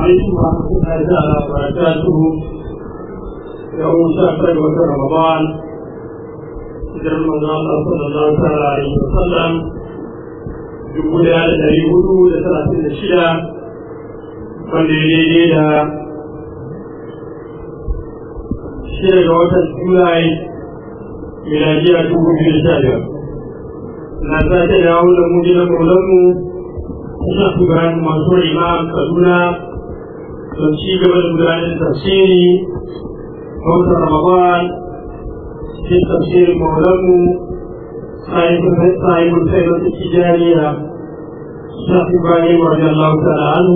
عليكم ورحمة الله تعالى وبركاته يوم شهر رمضان hijirar manzo Allah sallallahu ta'ala alaihi wa sallam dubu daya da dari hudu da talatin da shida wanda ya daidai da shida ga watan Julai miladiya dubu biyu da sha biyar. Na sake dawo da mu gidan maulanmu Sheikh Ibrahim Mansur Imam Kaduna don ci gaba da gudanar tafsiri watan Ramadan في تفسير مولانا صاحب صاحب الخيرة التجارية الشيخ إبراهيم رضي الله تعالى عنه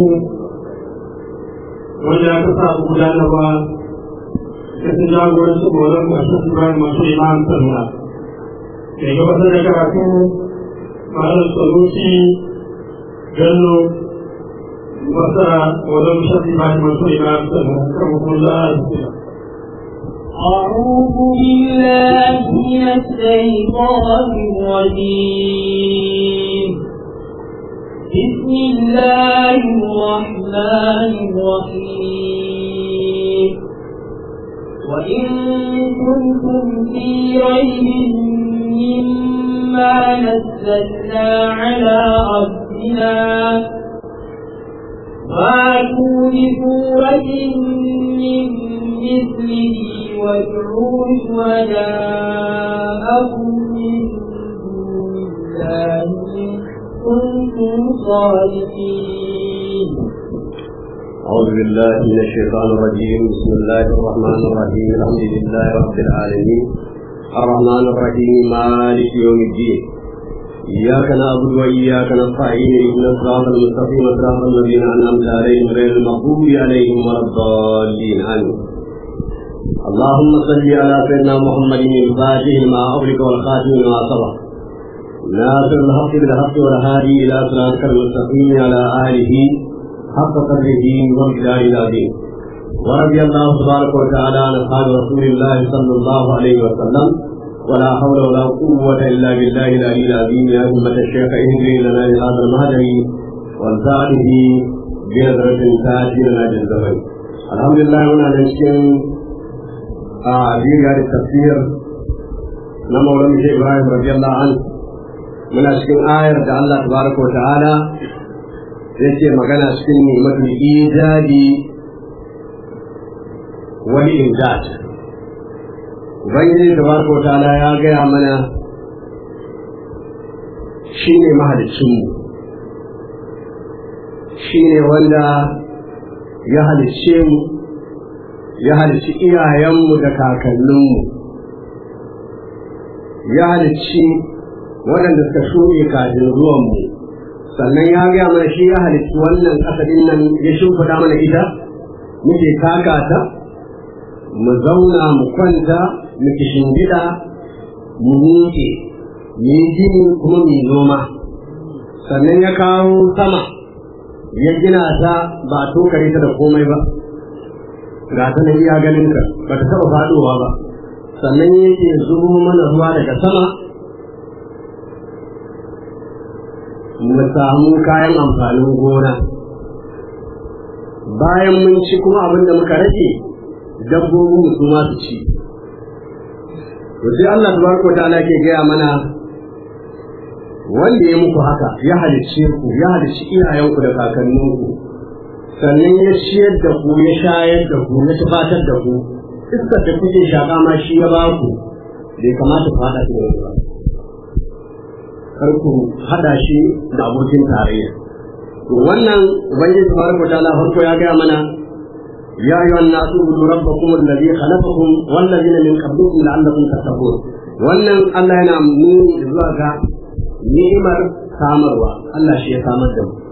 وجاء كتاب مولانا و كتجاب ورسول مولانا الشيخ إبراهيم مسؤول إمام سنة كي يبقى ذكرته مع السلوسي جنو مصر مولانا الشيخ إبراهيم مسؤول إمام سنة كرمكم الله أعوذ بالله من الشيطان الرجيم بسم الله الرحمن الرحيم وإن كنتم في ريب مما نزلنا على عبدنا فاتوا بسورة من مثله وادعوا شهداءكم من دون الله كنتم صادقين أعوذ بالله من الشيطان الرجيم بسم الله الرحمن الرحيم الحمد لله رب العالمين الرحمن الرحيم مالك يوم الدين إياك نعبد وإياك نستعين اهدنا الصراط المستقيم صراط الذين أنعمت عليهم غير المغضوب عليهم ولا الضالين آمين اللهم صل على سيدنا محمد الفاتح لما أغلق والخاتم لما سبق ناصر الحق بالحق والهادي إلى صراطك المستقيم على آله حق قدره ومقداره العظيم ورضي الله تبارك وتعالى عن أصحاب رسول الله صلى الله عليه وسلم ولا حول ولا قوة إلا بالله العلي العظيم يا أمة الشيخ اهدني لنا لهذا المهدي وانفعني بنظرة تاتي لنا بالزمن الحمد لله هنا نشكر a biyu da tafsir na maulan shi Ibrahim radiyallahu an muna cikin ayar da Allah tabaraka wa ta'ala yake magana cikin ni'matul ijadi wal imdad ubangiji tabaraka wa ta'ala ya gaya mana shine mahaliccin mu shine wanda ya halicce mu ya halicci iyayenmu da kakanninmu ya halicci waɗanda suka shuɗe kafin zuwanmu sannan ya gaya mana shi ya halicci wannan ƙasadin nan ya shimfiɗa mana ita muke taka ta mu zauna mu kwanta mu kishingida mu miƙe mu yi gini kuma mu yi noma sannan ya kawo sama ya gina ta ba a tokare ta da komai ba ga ta nan iya ganin ka ba ta taɓa faɗowa ba sannan yake zubo mana ruwa daga sama mu samu kayan amfanin gona bayan mun ci kuma abin da muka rage dabbobin mu su ma su ci to sai Allah tabaraka wa ta'ala ke gaya mana wanda ya muku haka ya halicce ku ya halicci iyayenku da kakanninku sannan ya ciyar da ku ya shayar da ku ya tufatar da ku iskar da kuke shaƙa ma shi ya ba ku bai kamata ku haɗa shi da ba kar ku haɗa shi da abokin tarayya to wannan ubangiji tabaraka ta'ala farko ya gaya mana ya ayyuhan nasu budu rabbakum alladhi khalaqakum wal ladina min qablikum la'allakum tattaqun wannan Allah yana nuni zuwa ga ni'imar samarwa Allah shi ya samar da mu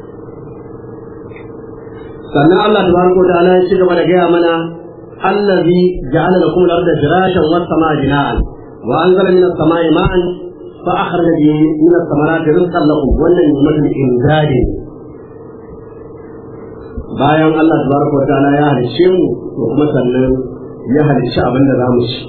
sannan Allah tabaraka ta'ala ya ci gaba da gaya mana allazi ja'ala lakum al-ardha firashan was samaa bina'an wa anzala minas samaa'i ma'an fa akhraja bihi min ath-thamarati rizqan lakum wannan ni'matul imdadi bayan Allah tabaraka wa ta'ala ya halicce mu to kuma sannan ya halicci abin da zamu ci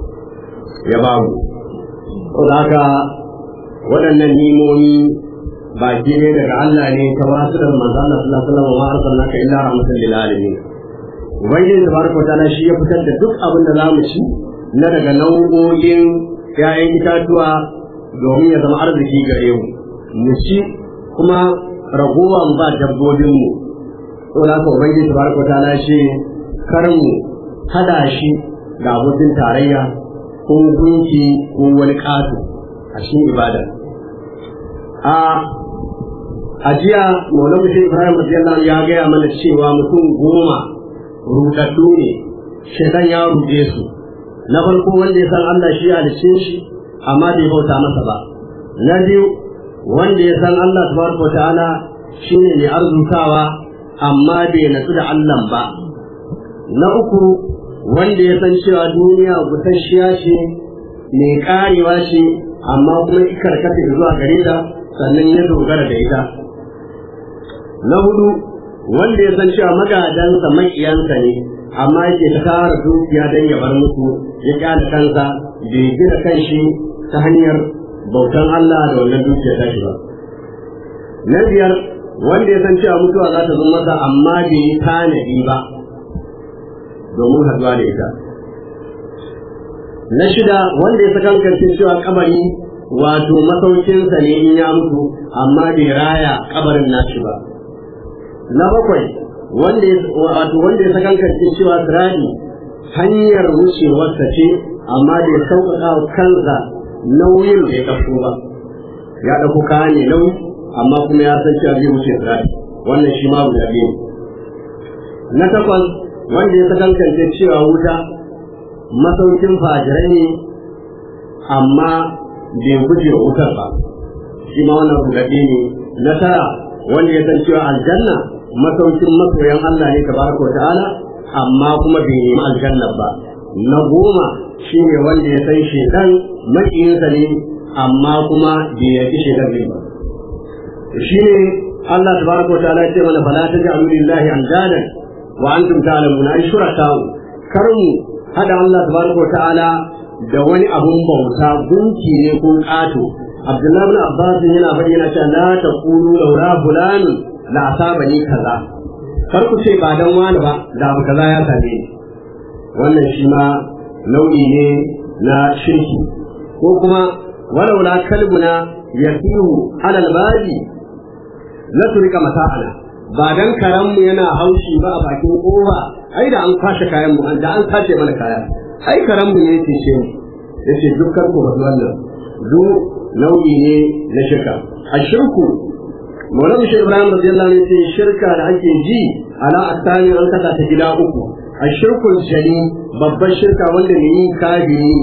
ya ba mu ko haka waɗannan nimomi baki ne daga Allah ne ta wasu da manzo Allah sallallahu alaihi wasallam wa arsalnaka illa rahmatan lil alamin ubangiji tabaraka ta'ala shi ya fitar da duk abin da zamu ci na daga nau'o'in ‘ya'yan itatuwa domin ya zama arziki gare mu mu ci kuma ragowa mu ba dabbobinmu saboda haka ubangiji tabaraka ta'ala shi kar mu hada shi da abokin tarayya ko gunki ko wani ƙato a cikin ibada a ajiya maulan mutum ibrahim radiyallahu ya gaya mana cewa mutum goma rudaddu ne shaitan ya rude su na farko wanda ya san Allah shi halicce shi amma bai bauta masa ba na biyu wanda ya san Allah tabaraka wa ta'ala shine mai arzutawa amma bai natsu da Allah ba na uku wanda ya san cewa duniya gusasshiya ce mai karewa ce amma kuma karkata zuwa gare ta sannan ya dogara da ita na hudu wanda ya san cewa magadansa makiyansa ne amma yake ta tara dukiya don ya bar musu ya kyale kansa bai gina kanshi ta hanyar bautan Allah da wannan dukiya ta shi ba na biyar wanda ya san cewa mutuwa za ta zo masa amma bai yi tanadi ba domin haduwa da ita na shida wanda ya sakankance cewa kabari wato masaukinsa ne in ya mutu amma bai raya kabarin nashi ba na bakwai wanda ya wato wanda ya sakankance cewa sirani hanyar wucewarsa ce amma da ya sauƙaƙa wa kansa nauyin da ya ɗauko ba ya ɗauko kaya ne nauyi amma kuma ya san cewa zai wuce sirani wannan shi ma guda biyu na takwas wanda ya sakankance cewa wuta masaukin fajirai ne amma bai guje wa wutar ba shi ma wannan rugaɗe ne na tara wanda ya san cewa aljanna masaukin masoyan Allah ne tabaraka wa ta'ala amma kuma bai nemi aljanna ba na goma shi ne wanda ya san shedan makiyinsa ne amma kuma bai yaki shedan ne ba shi ne Allah tabaraka wa ta'ala ya ce mana fala taj'alu lillahi andadan wa antum ta'lamuna ay shuraka'u kar mu hada Allah tabaraka wa ta'ala da wani abun bauta gunki ne ko ƙato Abdullahi bin Abbas yana bayyana cewa la taqulu laula fulan la asabani kaza kar ku ce ba dan wani ba da abu kaza ya same ni wannan shi ma nau'i ne na shirki ko kuma walaula kalbuna yasihu alal babi la turika mata'ana ba dan karanmu yana haushi ba a bakin kowa ai da an kwashe kayan mu da an sace mana kaya ai karanmu ne yake ce yace dukkan ku wannan du nau'i ne na shirka a shirku Maulana Shi Ibrahim radiyallahu anhu yace shirka da ake ji ala asani an kasa ta gida uku a shirkul jali babban shirka wanda ne yi kafiri ne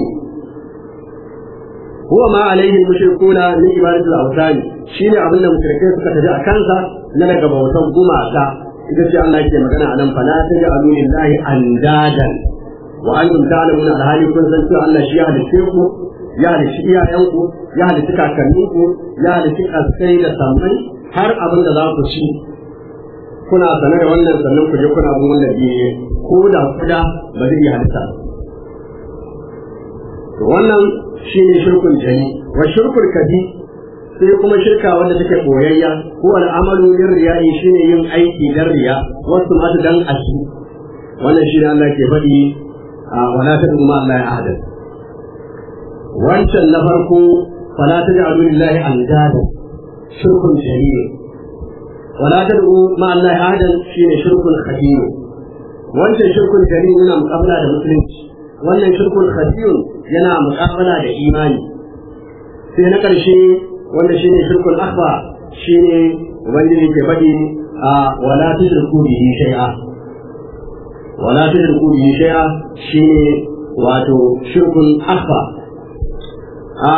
huwa ma alaihi mushrikuna min ibadatul awtani shine abin da mushrikai suka tafi a kansa na daga bautan gumaka ita ce Allah yake magana anan fa la taj'alu lillahi andadan wa antum ta'lamuna alhali kun san cewa Allah shi ya halice ku ya halici iyayenku ya halici kakanninku ya halici kaskai da sammai har abin da za ku ci kuna sane da wannan sannan ku je kuna bin wanda biye ko da kuda ba zai iya halitta to wannan shine shirkun jani wa shirkul kadi sai kuma shirka wanda take koyayya ko al'amalu lir riya'i shine yin aiki dan riya wasu ma dan ashi wannan shine Allah ke faɗi a wala tad'u ma Allah ya ahada wancan na farko fala taj'alu lillahi andada shirkun jari wala tad'u ma Allah ahadan shine shirkun khabir wancan shirkun jari yana muqabala da musulunci wannan shirkun khabir yana muqabala da imani sai na karshe wanda shine shirkun akhba shine ubangiji ke faɗi a wala tushriku bihi shay'a wala tushriku bihi shay'a shine wato shirkun akhba a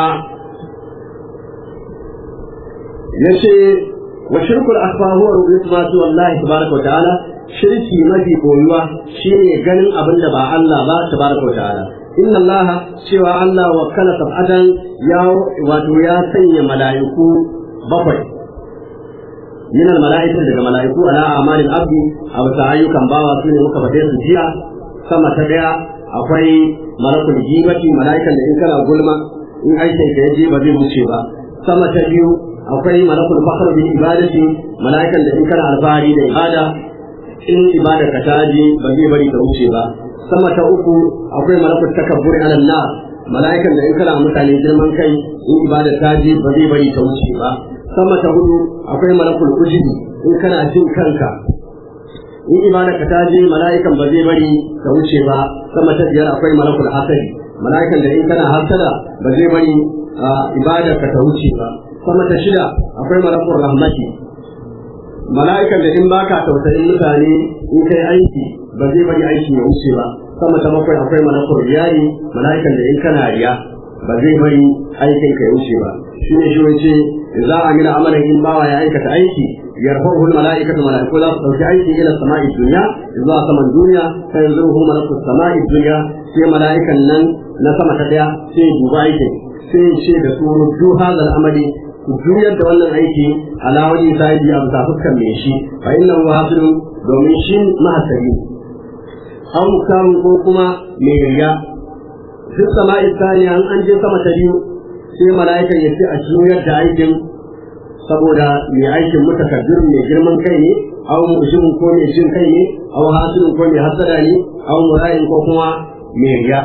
yace wa shirkul akbar huwa ru'yatu ma tu Allah tabaraka wa ta'ala shirki mafi koyuwa shine ganin abin da ba Allah ba tabaraka wa ta'ala inna Allah cewa Allah wa kala sab'atan ya wato ya sanya mala'iku bakwai min al mala'ikatu daga mala'iku ala amalil abdi a wata ayyukan bawa su ne muka fade su jiya sama ta daya akwai malakul jibati mala'ikan da in kana gulma in aikin ka yaje ba zai wuce ba sama ta biyu akwai malakul fakhr bil ibadati malaikan da in kana alfahari da ibada in ibada ka ta je ba zai bari ta wuce ba sama ta uku akwai malakul takabbur ala nas malaikan da in kana mutane girman kai in ibada ta je ba zai bari ta wuce ba sama ta hudu akwai malakul ujubi in kana jin kanka in ibada ka ta je mala'ikan ba zai bari ka wuce ba sama ta biyar akwai malakul hasadi mala'ikan da in kana hasada ba zai bari ibada ka ta wuce ba sama ta shida akwai malakul rahmati mala'ikan da in baka tausayin mutane in kai aiki ba zai bari aiki ya wuce ba sama ta bakwai akwai malakul riyari mala'ikan da in kana riya ba zai bari aikin ka ya wuce ba shi ne shi wace za a mila amalan in bawa ya aikata aiki يرفعه الملائكة ملائكة لا ترجعي إلى السماء الدنيا إذا سمى الدنيا فينزله ملك السماء الدنيا في ملائكة لن نسمى تدعى في جبائك في شيء بسور جو هذا الأمر juyar da wannan aiki ala wajen sahibi a bisa fuskar mai shi fa inna huwa hasilun domin shi mahasari an muktarun ko kuma mai riya duk sama'i saniya an je sama ta biyu sai mala'ikan ya ce a juyar da aikin saboda mai aikin mutakabbir mai girman kai ne aw mushirin ko mai jin kai ne aw hasirin ko mai hasada ne aw murayin ko kuma mai riya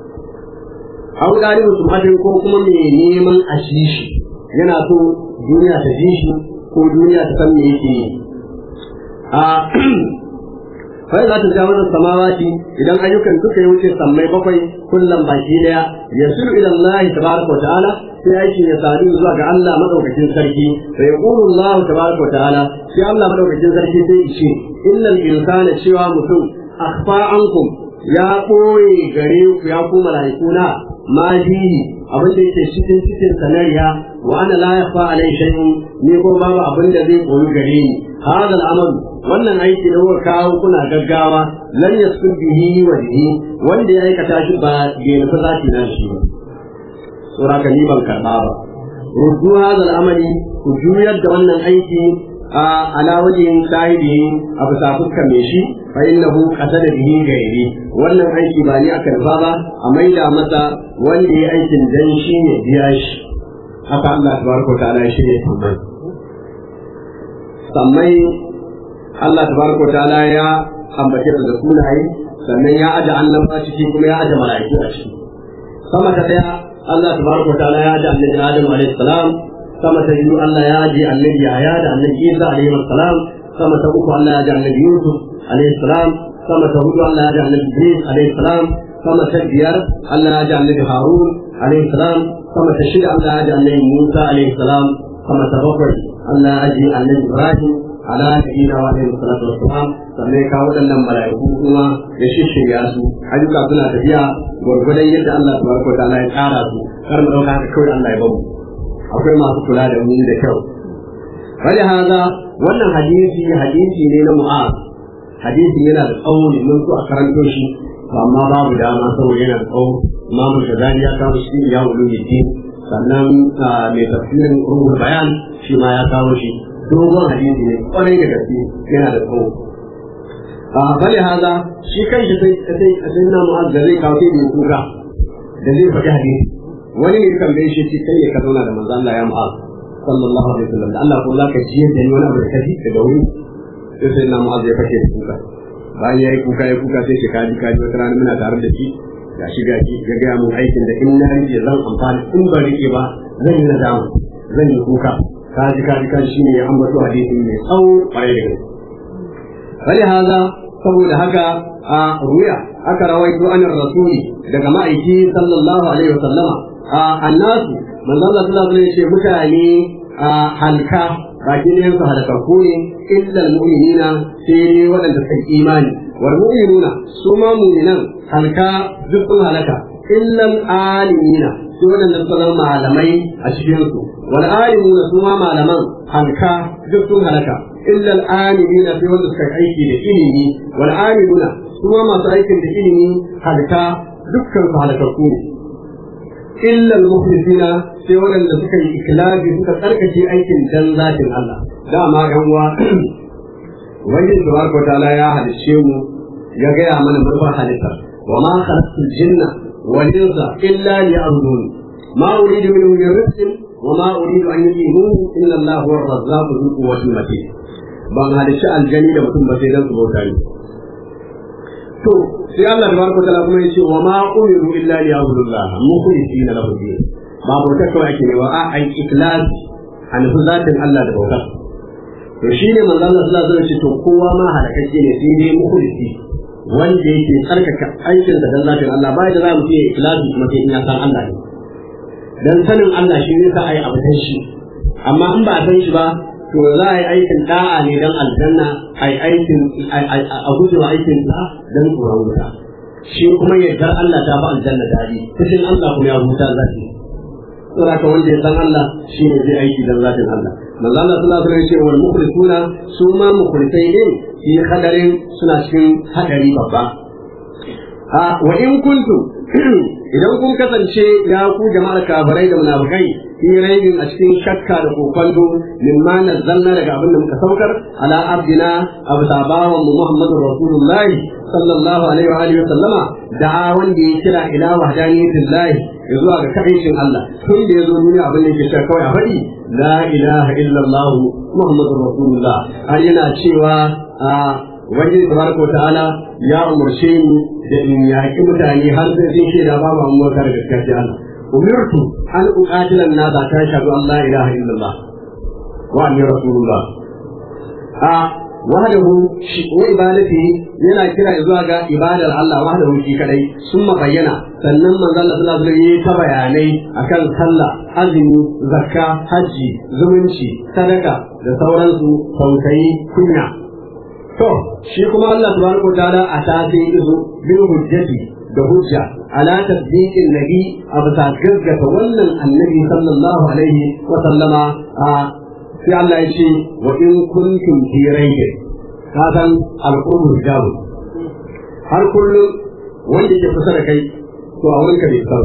aw dalibin sumatin ko kuma mai neman ashishi yana so duniya ta ji shi ko duniya ta san me yake yi a fai za ta ja wannan samawati idan ayyukan duka ya wuce sammai bakwai kullum baki daya yasiru ila Allah tabaraka wa ta'ala sai aikin ya sadu zuwa ga Allah madaukakin sarki sai ya qulu Allah tabaraka wa ta'ala sai Allah madaukakin sarki sai ya ce innal insana cewa mutum akhfa ankum ya koye gare ku ya ku malaikuna ma fihi abin da yake cikin cikin sanariya wa ana la yakhfa alai shay'un ni ko babu abin da zai koyi gare ni hada al'amal wannan aiki da kuka kawo kuna gaggawa lan yaskur bihi wajhi wanda ya aikata shi ba bai nufi zaki na shi ba sura ka ni ban karɓa ba ruddu hadal amali ku juyar da wannan aiki a ala wajen sahibi a bisa fuskar mai shi fa innahu qasada bihi gairi wannan aiki ba ni aka rufa ba a maida masa wanda ya aikin dan shi ne biya shi haka Allah tabaraka ta'ala ya shirya sammai sammai Allah tabaraka ta'ala ya ambace da sunaye sannan ya aje annaba ciki kuma ya aje mala'iku a ciki sama ta daya Allah tabaraka wa ta'ala ya ji annabi Adam alayhi salam sama ta biyu Allah ya ji annabi Yahya da annabi Isa alayhi salam sama ta uku Allah ya ji annabi Yusuf alayhi salam sama ta hudu Allah ya ji annabi Idris alayhi salam sama ta biyar Allah ya ji annabi Harun alayhi salam sama ta shida Allah ya ji annabi Musa alayhi salam sama ta bakwai Allah ya ji annabi Ibrahim ala nabiyina wa alaihi salatu wassalam sannan ya kawo waɗannan mala'iku kuma ya shishirya su ayyuka suna tafiya gwargwadon yadda Allah tabaraka wa ta'ala ya tsara su kar mu dauka haka kawai Allah ya bamu akwai masu kula da mu da kyau wani haza wannan hadisi hadisi ne na mu'az hadisi yana da tsawo ne mun so a karanto shi amma babu dama saboda yana da tsawo imamu shazali ya kawo shi ya wuluddin sannan mai tafsirin ruhul bayan shi ma ya kawo shi dogon hadisi ne kwarai da gaske yana da tsawo a bali haza shi kan shi sai sai sai na mu'az da zai kawo sai kuka da zai faɗi hadisi wani ne kan bai shi kai ne ka zauna da manzo Allah ya mu'az sallallahu alaihi wasallam da Allah ko za ka ji da ni wani abu da kaji daga wuri sai sai na mu'az ya fashe da kuka bayan ya yi kuka ya kuka sai shi kaji kaji wata rana muna tare da shi ga shi ga shi ya gaya mun aikin da in na rike zan amfani in ba rike ba zan yi nadama zan yi kuka kaji kaji kaji shi ne ya ambato hadisi mai tsawo kwarai da gaske wani haza saboda haka a ruya aka rawaito an rasuli daga ma'aiki sallallahu alaihi wasallama a annasu manzo Allah sallallahu alaihi wasallam mutane a halka baki ne su halakakku ne illa almu'minina sai ne waɗanda suka imani wal mu'minuna su ma mu'minan halka duk sun halaka illa alimina su waɗanda suka zama malamai a cikin su wal alimuna su ma malaman halka duk sun halaka illa al-amilina fi wanda suka aiki da ilimi wal amiluna kuma masu aikin da ilimi halka dukkan su halakakku ne illa al-mukhlisina sai waɗanda suka yi ikhlasi suka tsarkake aikin dan zatin Allah dama yan uwa wanda tabaraka ta'ala ya halicce mu ya gaya mana manufar halitta wa ma khalaqtul jinna wal insa illa liya'budun ma uridu minhum min rizqin wa ma uridu an yuqimu inna Allah huwa ar-razzaqu dhul quwwati matin ban halicci aljani da mutum ba sai dan su bauta ni to sai Allah tabaraka wa ta'ala kuma yace wa ma umiru illa liya'budullah mukhlisina lahu din ba bautar kawai ake ne ba a ai ikhlas an fi zatin Allah da bautar to shine manzo Allah sallallahu alaihi wasallam ce to kowa ma halakacce ne sai dai mukhlisi wanda yake tsarkaka aikin da dan zatin Allah bai da za mu ce ikhlasi kuma sai in ya san Allah ne dan sanin Allah shi ne sa ai abu dan shi amma in ba a san shi ba to za a yi aikin da'a ne dan aljanna ai aikin a gujewa aikin da dan tsoron wuta shi kuma yadda Allah ta ba aljanna dadi cikin Allah kuma ya huta zaki saboda ka wanda ya san Allah shi ne zai aiki dan zatin Allah manzo Allah sallallahu alaihi wasallam ya ce wal mukhlisuna su ma mukhlisai ne fi hadarin suna cikin hadari babba a wa in kuntum idan kun kasance ya ku jama'ar kafirai da munafikai fi raibin a cikin shakka da kokonto mimma nazzalna daga abin da muka saukar ala abdina abu sabawan mu muhammadur rasulullah sallallahu alaihi wa alihi wa sallama da wanda ya kira ila wahdaniyatillah zuwa ga kaɗaicin Allah tun da ya zo duniya abin da yake cewa kawai a faɗi la ilaha illallah muhammadur rasulullah har yana cewa a wajen tabaraka ta'ala ya umarce ni da in yaƙi mutane har sai sun shaida babu an mota da gaskiya sai Allah umirtu an uqatila an-nasa ta shahadu an la ilaha illallah wa anni rasulullah a wahdahu shi wa ibadati yana kira zuwa ga ibadar Allah wahdahu shi kadai sun bayyana sannan manzo Allah sallallahu alaihi wasallam ta bayanai akan sallah azumi zakka haji zumunci sadaka da sauransu tausayi kunya to shi kuma Allah tabaraka wa ta'ala a tafi izu bil hujjati da hujja ala tasdiqin nabi a bisa gaggata wannan annabi sallallahu alaihi wa sallama a sai Allah ya ce wa in kuntum fi raibin ka san alqurbu hijabu har kullum wanda yake kusa da kai to a wurinka bai san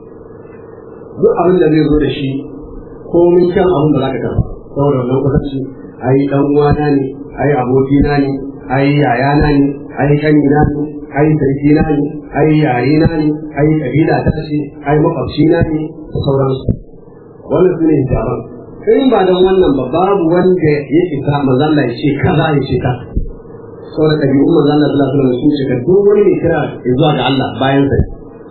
duk abin da zai zo da shi ko mun kyan abin da zaka karba saboda wannan kusanci ai dan uwana ne ai abokina ne ai yayana ne ai kanina ne ai sarkina ne ai yayina ne ai kabila ta ce ai makwabcina ne da sauransu wannan su ne hijaban in ba don wannan ba babu wanda ya isa manzalla ya ce kaza ya ce kaza saboda ɗabi'un manzalla sallallahu alaihi wasallam sun shiga duk wani ne kira zuwa ga Allah bayan sa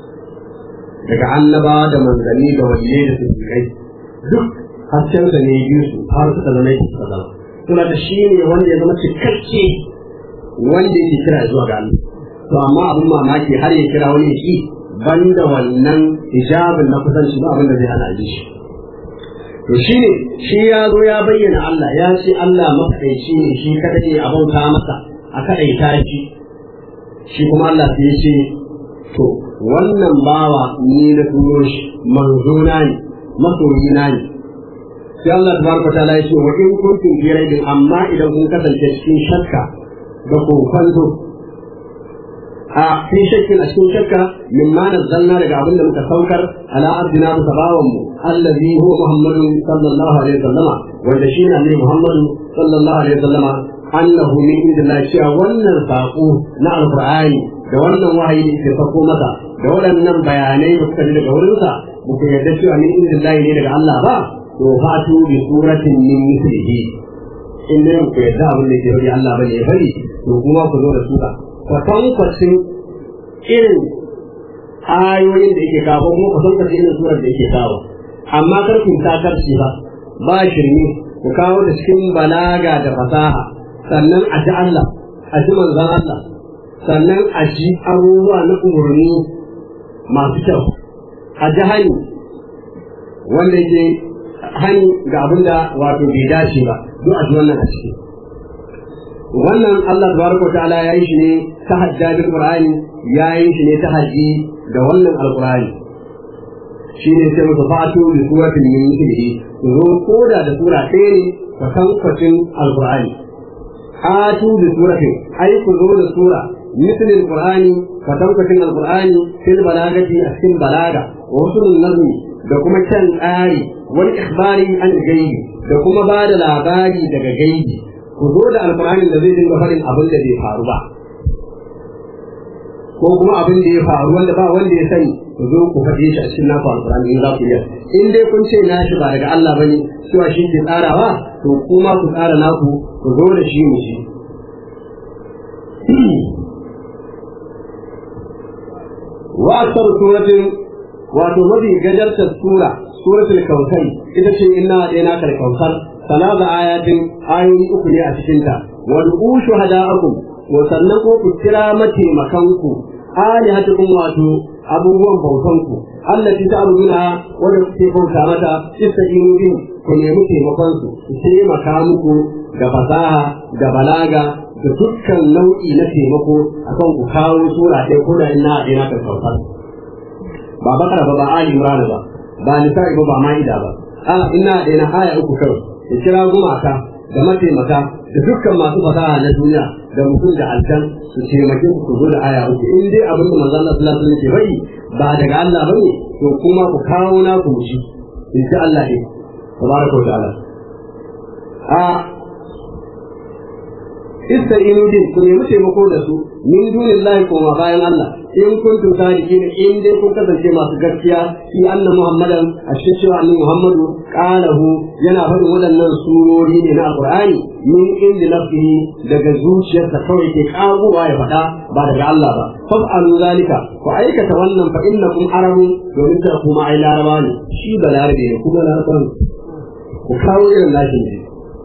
daga annaba da manzanni da waliyai da siddiqai duk haskensa ne biyu su har suka zama yake suka zama suna da shi ne wanda ya zama cikakke wanda yake kira zuwa ga Allah to amma abin mamaki har ya kira wani shi banda wannan hijabin na kusanci ba abin da zai hana ji shi to shi ne shi ya zo ya bayyana Allah ya ce Allah mafaɗaici ne shi kadai ne a bauta masa a kaɗaita shi shi kuma Allah sai ya ce to wannan bawa ni na turo shi manzona ne masoyina ne sai Allah tabaraka ta'ala ya ce wa in kuntum fi raibin amma idan kun kasance cikin shakka da kokonto a fi shakkin a cikin shakka min ma nazzalna daga abin da muka saukar ala abdina bi sabawan mu allazi huwa muhammadun sallallahu alaihi wasallama wanda shi ne annabi muhammadu sallallahu alaihi wasallama annahu min indillah cewa wannan sako na alqur'ani da wannan wahayi da ke sako masa da waɗannan bayanai da suka ji daga wurinsa ba ku yarda cewa min indillah ne daga Allah ba to fatu bi suratin min mislihi in dai ku yarda abin da ke bari Allah bane ya bari to kuma ku zo da sura kwatankwacin irin ayoyin da yake kawo kuma kwatankwacin irin surar da yake kawo amma kar ku ta karci ba ba shirme ku kawo da cikin balaga da fasaha sannan a ji Allah a ji manzon Allah sannan a ji abubuwa na umarni masu kyau a ji hani wanda yake hani ga abin da wato bai dace ba duk a ji wannan a ciki wannan Allah tabaraka ta'ala ya yi shi ne ta hajja bil qur'ani ya yi shi ne ta haji da wannan alqur'ani shi ne sai musu fatu bi suratin min mithlihi zo koda da sura ɗaya ne ka san kwacin alqur'ani atu bi suratin ai ku zo da sura mithlil qur'ani ka san kwacin alqur'ani fil balagati a cikin balaga wa usulun nazmi da kuma kan tsari wal ikhbari an gaibi da kuma ba da labari daga gaibi ku zo da alƙur'anin da zai dinga faɗin abin da bai faru ba ko kuma abin da ya faru wanda ba wanda ya sani ku zo ku faɗe shi a cikin naku alƙur'ani in za ku iya in dai kun ce na shi ba daga Allah bane cewa shi ke tsarawa to kuma ku tsara naku ku zo da shi mu shi wa asar suratin wato mafi gajartar sura suratul kautsar ita ce inna ɗaya kal kautsar salasa ayatin ayoyi uku ne a cikinta wa du'u shuhada'akum wa sannan ko ku kira mataimakanku alihatukum wato abubuwan bautanku allati ta'buduna wanda kuke bauta mata istaqinu bin ku nemi taimakon su su taimaka muku da fasaha da balaga da dukkan nau'i na taimako akan ku kawo sura ɗaya ko da ina ina kan kautar ba bakara ba ba ali imran ba ba nisa'i ba ba ma'ida ba a ina da ina aya uku kawai ya kira gumaka da mataimaka da dukkan masu fasaha na duniya da mutum da aljan su taimake ku zo da aya uku in dai abin da manzo Allah sallallahu alaihi wasallam ke bai ba daga Allah bane to kuma ku kawo na ku shi insha Allah ne tabaraka wa ta'ala a ista'inu din ku nemi taimako da su min dunillahi kuma bayan Allah in kuntum sadiqin in dai kun kasance masu gaskiya fi anna muhammadan a cikin cewa annabi muhammadu qalahu yana faɗin waɗannan surori ne na alqur'ani min inda nafsihi daga zuciyarsa kawai ke kagowa ya faɗa ba daga Allah ba fa'alu zalika ku aikata wannan fa innakum arabun domin ta kuma ai laraba ne shi ba larabe ne kuma laraba ne ku kawo irin lashin ne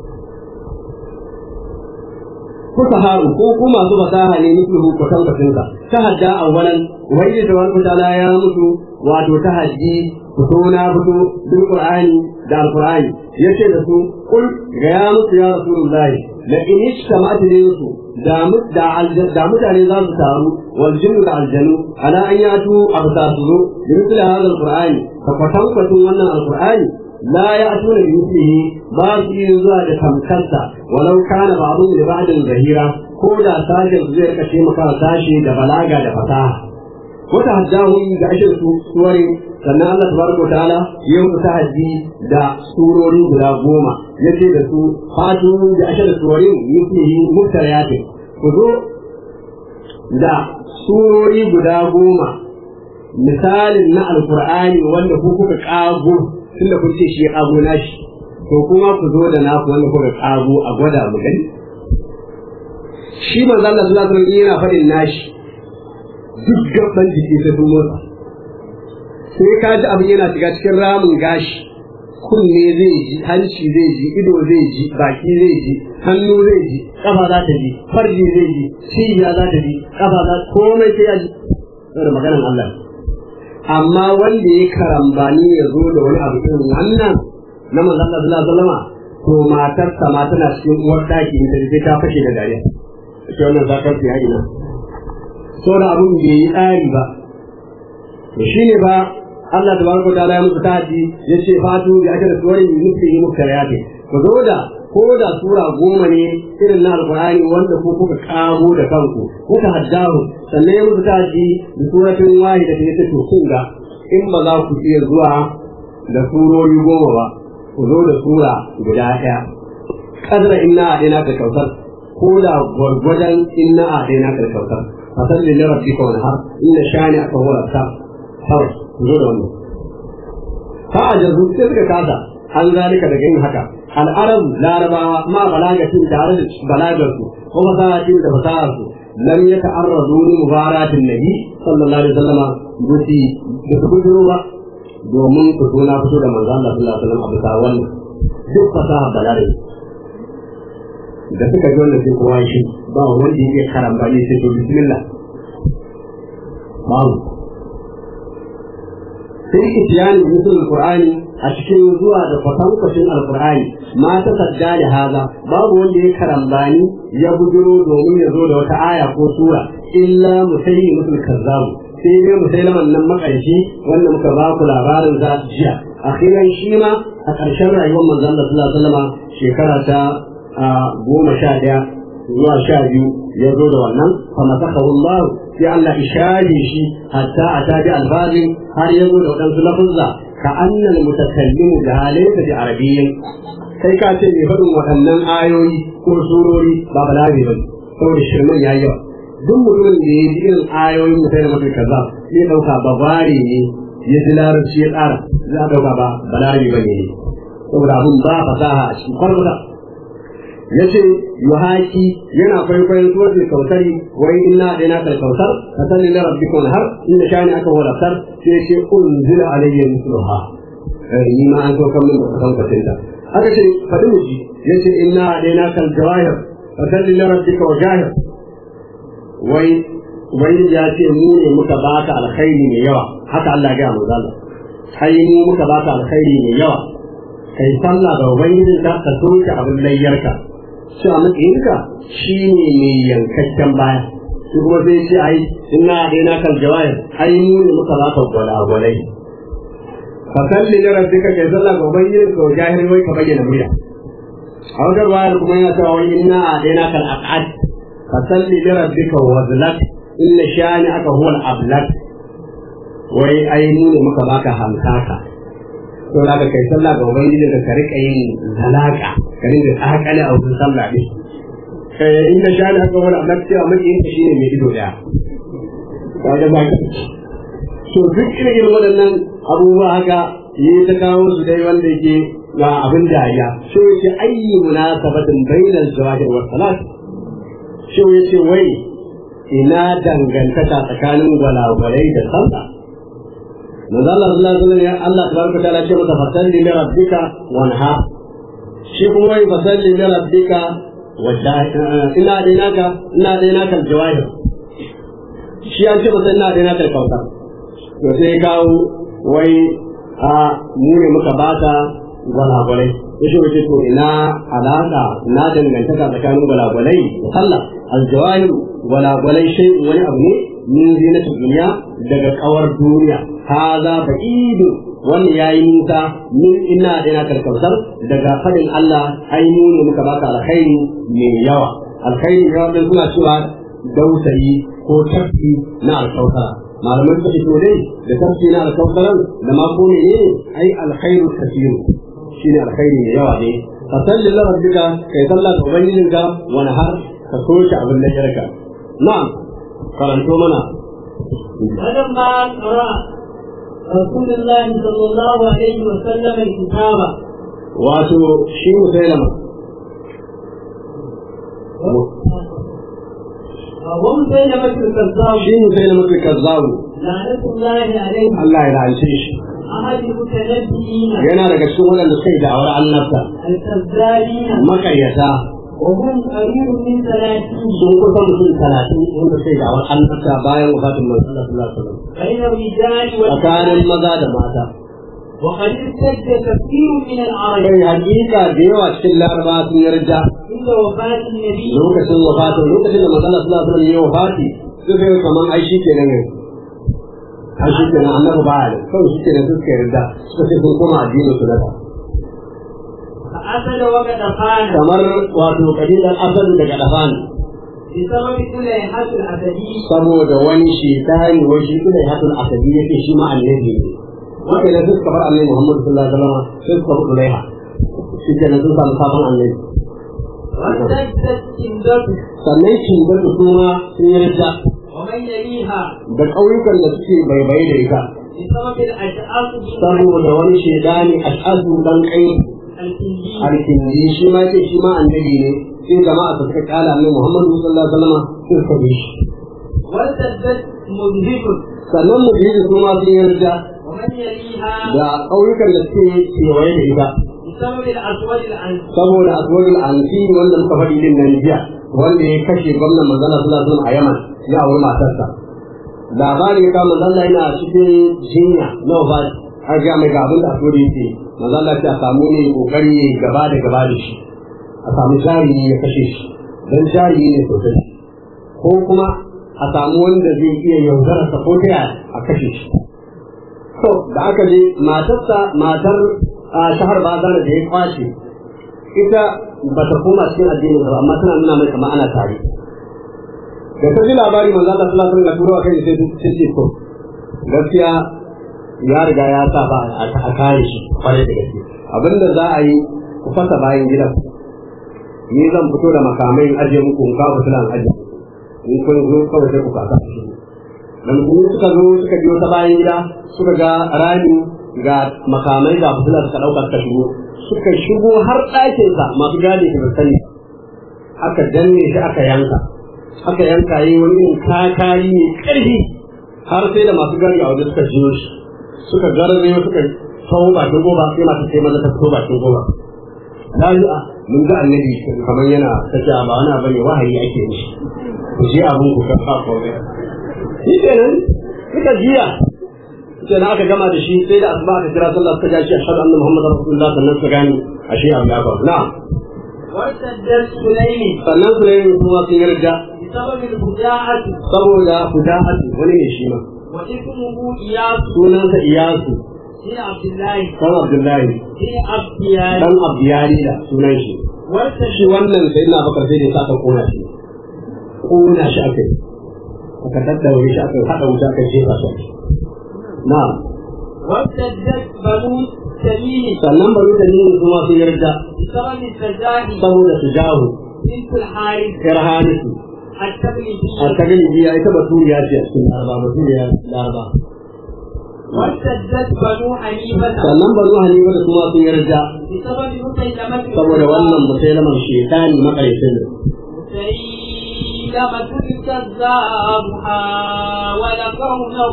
kuka haru ko ku masu fasaha ne mislihu ku san kasinka tahadda awwalan wai da wani ta'ala ya mutu wato tahaddi fito na fito bil qur'ani da alqur'ani yace da su kul ga ya mutu ya rasulullahi la in ishtama'at su da da mutane za su taru wal jinnu da aljanu ala an yatu abtasu bi mithli hadha alqur'ani fa kwatankwatun wannan alqur'ani لا يأتون بمثله بعض zuwa da tamkarsa walau kana ba'dhum li ba'din zahira ko da sashen zai kashe maka sashi da balaga da fasaha wata haddahum da ashin su suwari sannan Allah tabaraka ta'ala ya mutu tahaddi da surori guda goma yace da su fatu da ashin suwarin mithlihi muftariyat ku zo da surori guda goma misalin na alqur'ani wanda ku kuka kago tunda kun ce shi ya kago nashi to kuma ku zo da naku wanda kuka kago a gwada mu gani shi manzo Allah sallallahu alaihi wasallam yana faɗin nashi duk gaban jiki sai sun motsa sai ka ji abin yana shiga cikin ramin gashi kunne zai ji hanci zai ji ido zai ji baki zai ji hannu zai ji kafa za ta ji farji zai ji cibiya za ta ji kafa za komai sai ya ji da maganar Allah amma wanda ya karambani ya zo da wani abu irin wannan na manzon Allah sallallahu alaihi wasallam to matar sa ma tana cikin uwar daki da sai ta fashe da dariya ita wannan zakar ta yi na so da abun bai yi tsari ba to shine ba Allah tabaraka ta'ala ya musu taji yace fatu bi ajra suwari mithlihi muftariyati ku zo da ko da sura goma ne irin na alkur'ani wanda ko kuka kago da kanku kuka haddahu sannan ya musu taji da suratin wahida da yake to kun ga in ba za ku iya zuwa da surori goma ba ku zo da sura guda ɗaya kadra inna adaina ka kautar ko da gwargwadon inna adaina ka kautar fasal lil rabbika wanhar inna shani aka huwa ta kawai ku zo da wannan fa ajazu sai suka kasa an zalika daga yin haka al'arab larabawa ma balagatin tare da balagar su ko fasahatin da fasahar su lam yata'arradu li mubaratin nabi sallallahu alaihi wasallam buti da su gudu ba domin ku zo na fito da manzo Allah sallallahu alaihi wasallam a bisa wannan duk fasaha balare da suka ji wannan sai kowa shi ba wanda yake karambani sai to bismillah babu sai itiyani musul qur'ani a cikin zuwa da kwatankwacin alkur'ani ma ta sadda da haza babu wanda ya karambani ya bujiro domin ya zo da wata aya ko sura illa musayi musul kazzabu sai dai musailaman nan makarshi wanda muka ba ku labarin za su jiya akhiran shi ma a ƙarshen rayuwar manzon Allah sallallahu alaihi wasallam shekara ta goma sha ɗaya zuwa sha biyu ya zo da wannan fa masakahu Allah sai Allah ishari shi hatta a tabi albazin har ya zo da waɗansu lafuzza ka annal mutakallimu da halaysa da arabiyyin kai ka ce mai faɗin waɗannan ayoyi ko surori ba balabi ba saboda shirman yayi yawa duk mutumin da ya ji irin ayoyin mutai da mutai kaza zai dauka babare ne ya ji larabci ya tsara za a dauka ba balarabi ba ne saboda abin ba fasaha a cikin kwarmuta ya ce yuhaki yana kwaikwayon suratul kautari wai inna daina kal kautar ka sani na rabbika wal har inda shani aka wala tar sai ya ce unzila alayya misluha ni ma an so kan min da kan kwatinta aka ce faɗi mu ji ya ce inna daina kal jawahir ka sani na rabbika wa jahir wai wai ya ce mu ne muka baka alkhairi mai yawa haka Allah ya ga mu zalla ai mu muka baka alkhairi mai yawa kai sallah ga ubangijinka ka soke abin layyarka shi a matsayinka shi ne mai yankakken baya shi kuma sai ce ai ina daina kan jawahir ai mu ne muka baka gwalagwalai fa salli li rabbika kai sallah ga ubangijinka wa jahil wai ka bayyana murya a wajen ruwayar kuma yana cewa wai ina daina kan aqad fa salli li rabbika wa zlak inna shani aka huwa al-ablak wai ai mu ne muka baka hankaka to da kai sallah ga ubangiji da ka rika yin zalaka ka rinka tsakale a wurin sallah ne eh inda sha da aka wani Allah cewa maki yin shine mai ido daya ka ga ba so duk irin irin waɗannan abubuwa haka yi ta kawo su dai wanda yake ga abin dariya so yake ayyi munasabatin bainal zawahir wa salat so yace wai ina dangantaka tsakanin gwalagwalai da sallah manzo Allah sallallahu alaihi wasallam ya Allah tabaraka ta'ala ce masa fasalli li rabbika wanha shi kuma wai fasalli li rabbika wadda ina da naka ina da naka jawahir shi an ce masa ina da naka kautar to sai kawo wai a mu ne muka bata gwalagwalai ya shi wace to ina alaka na dangantaka tsakanin gwalagwalai da sallah aljawahir gwalagwalai shi wani abu ne min zinatul duniya daga kawar duniya haza ba'idu wannan yayi nisa min ina da ina karkautar daga fadin Allah ai mu ne muka baka alkhairi mai yawa alkhairi ya wanda suna cewa dausayi ko tafi na alkautara malaman suka ce dai da tafi na alkautaran da ma ko ne ai alkhairu kasiru shine alkhairi mai yawa ne fasalli la rabbika kai sallah ga ubangijinka wani har ka soke abin da yarka na'am karanto mana فلما قرأ رسول الله صلى الله عليه وسلم الكتاب wato shi musailama ومسيلمة الكذاب shi musailama ke kazzabu لعنة الله عليه Allah ya rance shi أحد المتنبئين yana daga cikin waɗanda suka yi da'awar annabta الكذابين makaryata وهم قريب من ثلاثين sun kusa mutum talatin wanda suka yi da'awar annabta bayan wafatin manzon Allah sallallahu alaihi wasallam بين الرجال tsakanin والنساء maza da mata وقد ارتد كثير من العرب kai hakika da yawa cikin laraba sun yarda عند وفاة النبي lokacin wafatin lokacin da manzon Allah sallallahu alaihi wasallam ya wafati suka yi kaman ai shi kenan ne ai shi kenan annabi baya ne kawai shi kenan suka yarda suka ce sun koma addinin su da فأسد وقد خان kamar wato kabilar asad daga dafan بسبب كليحة الأسدي saboda wani shekari wani shi kuma ya hatul asabi yake shi ma annabi ne wanda da suka bar annabi Muhammad sallallahu alaihi wasallam sai suka bar Ulaiha shi ke nan sun samu sabon annabi وارتدت كندته sannan kingar da kuma sun yi rida ومن يليها da ƙauyukan da suke baibaye da ita بسبب الأشعاث saboda wani shedani ash'azu dan kai الكندي alkindi shi ma ce shi ma annabi ne sai jama'a su suka kala annabi Muhammad sallallahu alaihi wasallam sai suka bi shi وارتدت مذهب sannan mu bi su ma sun yi rida ومن يليها da ƙauyukan da suke kewaye da ita بسبب الأسود العنسي saboda aswabul ansi wanda muka faɗi din nan jiya wanda ya kashe gwamnan manzala sallallahu alaihi wasallam a Yaman ya auri matarsa labari ya kama manzala yana cikin jinya na wafat har ga mai ga abin da aswabul yake manzala ta samu ne kokari ya gaba da gaba da shi a samu jari ya kashe shi dan jari ne sosai ko kuma a samu wanda zai iya yaudara sa ko ta a kashe shi to da aka je matarsa matar a shahar bazana da ya kwace ita ba ta koma cikin addinin ba amma tana nuna mai kamar ana tare da ta ji labari manzo Allah sallallahu alaihi wasallam turo kai sai sai ce to gaskiya ya riga ya sa ba a kare shi kwarai da gaske abinda za a yi ku fasa bayan gidan ni zan fito da makamai in ajiye muku in kawo fitilan ajiye in kun zo kawai sai ku kasa da musulmi suka zo suka biyo ta bayan gida suka ga rami ga makamai ga fitila suka ɗauka suka shigo suka shigo har ɗakinsa masu gadi su sani aka danne shi aka yanka aka yanka yi wani irin kakari mai ƙarfi har sai da masu gadi a waje suka jiyo shi suka garzayo suka kawo bakin goba sai masu sai maza ta fito bakin goba lafiya mun ga annabi kamar yana tafiya ba wani abu ne wahayi ake mishi ku je abin ku kan kafa shi kenan suka jiya sai aka gama da shi sai da asuba aka kira sallah suka ja shi ashhadu anna muhammadar rasulullah sannan suka gani ashe abu ya faru na'am وارتدت سليم sannan su ne kuma sun yarda بسبب الفجاعة saboda fuda'atu wani ne shi ma واسمه إياس sunansa iyasu بن عبد الله dan abdullahi بن عبديان dan abdiyari da sunan shi shi وارتدت wannan sai na bakar sai da ya saka kona shi kona shi aka yi aka daddaure shi aka haɗa wuta aka jefa shi na'am وارتدت بنو تميم sannan bari da yin kuma sun yarda بسبب السجاه saboda su jahu بنت الحارث yar harisu a التبليدية ta gani biya ita baturiya ce a cikin laraba baturiya laraba وارتدت بنو حنيفة sannan bari halima da kuma sun yarda بسبب مسيلمة saboda wannan musailama shekani makarecin مسيلمة الكذاب حاول كونه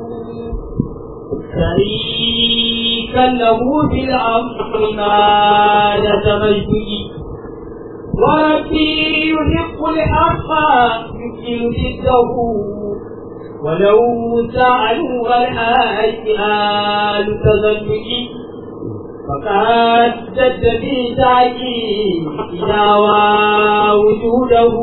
شريكا له في الأمر ما تمجد وربي يحق الحق يمكن ضده ولو سألوا الحاج آل تزلج فقد جد في تأكيد وجوده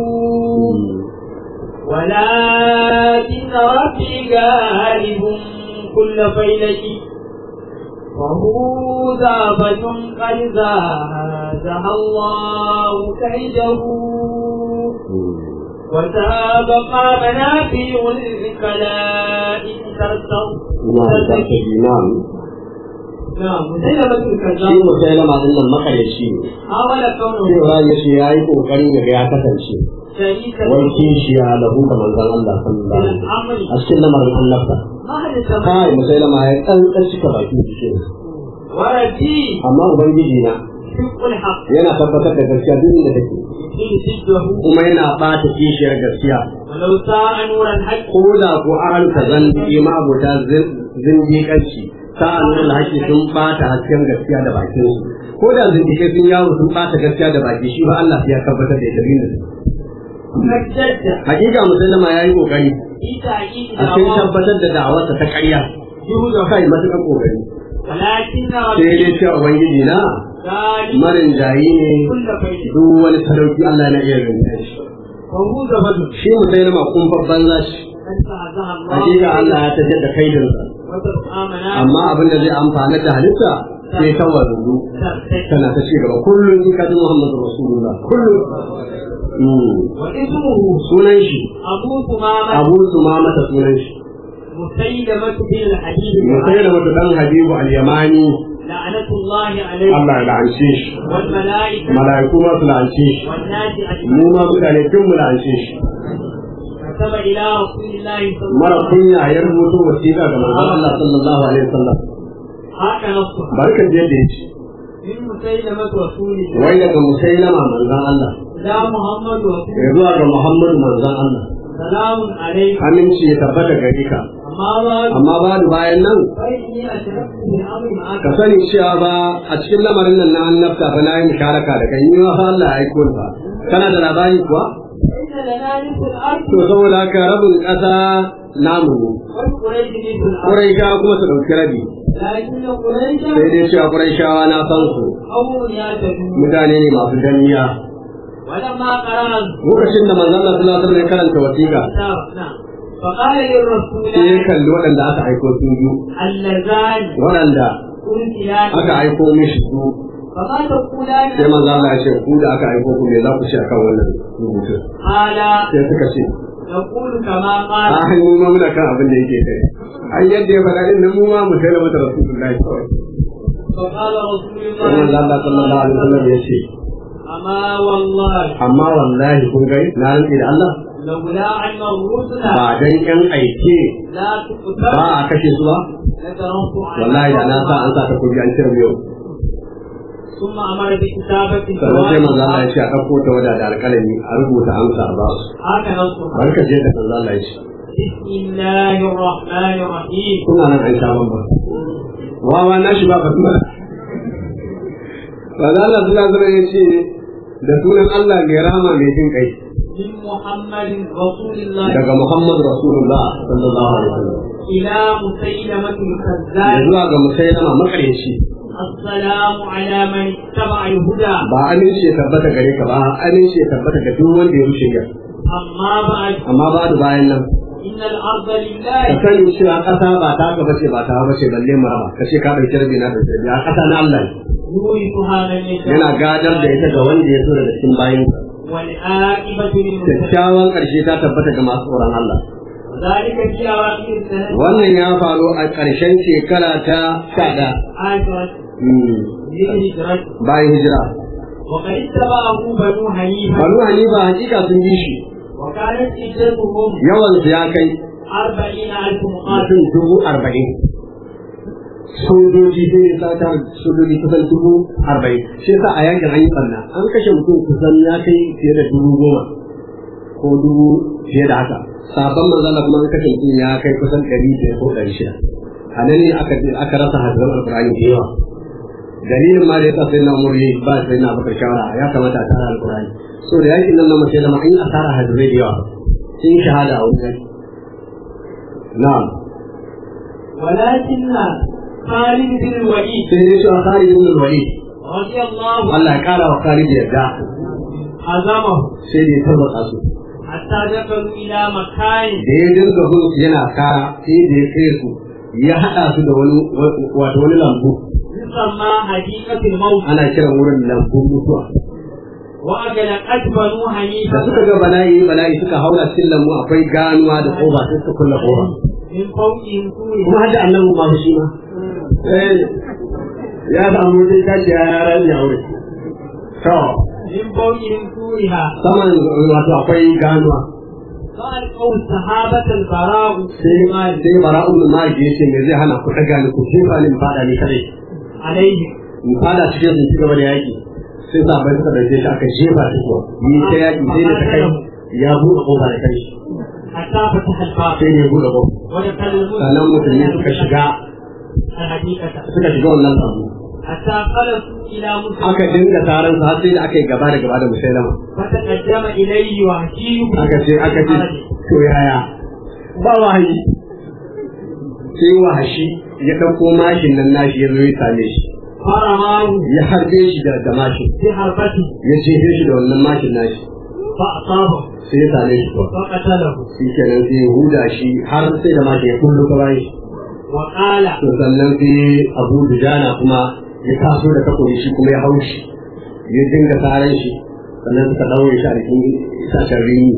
ولكن ربي غالب كل فيلك وهو ذابة قد زادها الله كيده وسابق منافع الكلائم ترتض na'am نعم مسيلمة shi الكذاب musailama din nan makareci ne حاول كونه cewa ya ce ya yi kokarin ya ga ya kasance شريكا wai kishiya lahu ga manzon Allah sallallahu alaihi wasallam الأمر a cikin lamarin annabta ما حدث kai musailama ya tsantsan cika baki da shi وربي amma ubangiji na حق الحق yana tabbatar da gaskiya duk inda take يمكن ضده kuma yana bata kishiyar gaskiya ولو ساء نور الحق ko da ko an ka zan yi ma abota zindiƙanci sa'an nan haƙi sun bata hasken gaskiya da bakin su ko da zindiƙai sun yawo sun bata gaskiya da baki shi ba Allah ya tabbatar da ita da فجد hakika musallama ya yi kokari في تأكيد a cikin دعواه tabbatar da da'awarsa ta ƙarya جهده kai matuƙar kokari ولكن sai ربي dai cewa ubangiji na غالب marin jayi ne كل فيل duk wani sadauki Allah na iya rinta shi وهو زبد shi musallama kun babban zashi قد فعزها الله hakika Allah ya tajar da kaidinsa وتبقى منافع amma abin da zai amfana da halitta sai ta wanzu ترتد tana ta ci gaba kullum in ka ji Muhammadu Rasulullah kullum Mm. واسمه sunan shi أبو ثمامة Abu Sumama ta sunan shi مسيلمة بن الحديد sai da wata dan Habibu al-Yamani لعنة الله عليه Allah ya la'ance shi والملائكة mala'iku ma su la'ance shi والناس mu أجمعين ma mutane tun mu la'ance shi كتب إلى رسول الله صلى mara الله عليه kunya ya rubuto wasiƙa ga manzon Allah sallallahu alaihi wasallam وسلم هكا نصها barkan da yadda yake من مسيلمة رسول الله wai daga musailama manzon Allah لا محمد رسول ya zuwa ga Muhammadu manzon Allah سلام عليكم aminci ya tabbata gare ka أما بعد amma ba da bayan nan فإني أشركت من أمر معك ka sani cewa ba a cikin lamarin nan na annabta fa na yi musharaka da kai ni ma fa Allah ya aiko ni fa kana da labari kuwa إن لنا نصف الأرض to saboda haka rabin ƙasa namu ne والقريش نصف الأرض Quraishawa kuma su ɗauki rabi لكن قريشا sai dai cewa Quraishawa na san su قوم يعتدون mutane ne masu danniya ولما قرأ lokacin da manzon Allah sallallahu alaihi wasallam ya karanta wasiƙa الكتاب نعم فقال للرسول sai ya kalli waɗanda aka aiko su biyu اللذان waɗanda أرسلان aka aiko mishi su فما تقولان sai manzon Allah ya ce ku da aka aiko ku me za ku ce akan wannan rubutun قال sai suka ce نقول كما a قال hannu ma muna kan abin da yake kai an yadda ya faɗa din nan mu ma mu sai mata rasulullahi kawai فقال رسول sai manzo Allah sallallahu alaihi wasallam ya ce أما والله amma wallahi kun gai na rantsi da Allah لولا أن الرسل ba dan yan aike لا ba تقتل a kashe su ba لتركت wallahi da na sa an sa ta kuji an cire yau ثم أمر بكتابة sannan sai manzo Allah ya الجواب ce a ɗauko ta wada da alƙalami a rubuta amsa a ba su هكذا الصحابة barka je da manzo Allah ya ce بسم الله الرحمن الرحيم kuna nan an sha bamba wawa na shi ba basmala manzo Allah sallallahu alaihi ya ce da sunan Allah mai rama mai jin kai من محمد رسول الله daga Muhammad Rasulullah sallallahu alaihi wasallam إلى مسيلمة ya الكذاب zuwa ga musailama makareci السلام على من اتبع الهدى ba aminci ya tabbata gare ka ba aminci ya tabbata ga duk wanda ya rushe ya أما بعد amma ba da bayan nan إن الأرض ka لله sani cewa ƙasa ba ta ka bace ba ta bace balle mu raba ka ce ka ɗauki rabi na ɗauki rabi a ƙasa na Allah ne يورثها من يشاء yana gadar da ita ga wanda ya so daga cikin bayan والعاقبة للمتقين kyakkyawan ƙarshe ta tabbata ga masu tsoron Allah ذلك في أواخر السنة wannan ya faru a ƙarshen shekara ta sha ɗaya عاشرة mm, للهجرة bayan hijira وقد اتبعه بنو حنيفة banu hanifa hakika sun bi shi وكانت عدتهم yawan su ya kai أربعين ألف مقاتل mutum dubu arba'in sojoji sai ya sata sojoji kusan dubu arba'in shi yasa a yankin an yi barna an kashe mutum kusan ya kai fiye da dubu goma ko dubu fiye da haka sabon manzala kuma an kashe mutum ya kai kusan ɗari biyar ko ɗari shida a nan ne aka aka rasa hadisan alƙur'ani da yawa dalilin ma da yasa sai na umar yayi ba sai na bakar shawara ya kamata a tara alƙur'ani so da yakin nan na mace da ma an yi asara hadisai da yawa sun yi shahada a wurin na'am ولكن خالد بن الوليد sai dai cewa Khalid ibn al-Walid رضي الله عنه Allah ya kara wa Khalid yarda هزمه sai da ya tabbata su حتى دخلوا إلى مكان da ya dinga bin su yana kara sai da ya kai su ya hada su da wani wato wani lambu يسمى حديقة الموت ana kiran wurin lambun mutuwa وأغلقت بنو da حنيفة suka ga bala'i bala'i suka haura cikin lambu akwai ganuwa da koba sai suka kulla koba من فوقهم kuma سوريا hadda annabi ma fa shi ma eh ya samu dai kashi ya yaran ya aure to من فوقهم سورها saman wato akwai ganuwa فألقوا الصحابة البراء sai sai bara'u bin malik ya ce me zai hana ku daga ni ku jefa ni in fada ni kadai عليهم in fada cikin sun ci gaba da yaki sai sabai suka dauke shi aka jefa shi kuwa ni ta yaki sai da ta kai ya buɗe kofa da kai حتى فتح الباب sai ne ya buɗe kofa ودخل sannan musulmi suka shiga الحديقة suka shiga wannan sabu حتى خلصوا إلى مسلم aka dinga taron sa har sai da aka yi gaba da gaba da musailama فتقدم إليه وحشي بن aka ce aka ce خالد. to yaya ba wahayi sai wahashi ya ɗauko mashin nan nashi ya zo ya same shi فرماه ya harbe shi da da mashin بحربته ya jefe shi da wannan mashin nashi فأصابه sai ya same shi kuwa فقتله shi kenan sai ya huda shi har sai da mashin ya kullu ka bayan shi وقال to sannan sai abu dujana kuma ya taso da takobi shi kuma ya hau shi ya dinga tsaran shi sannan suka ɗaure shi a cikin itacen rini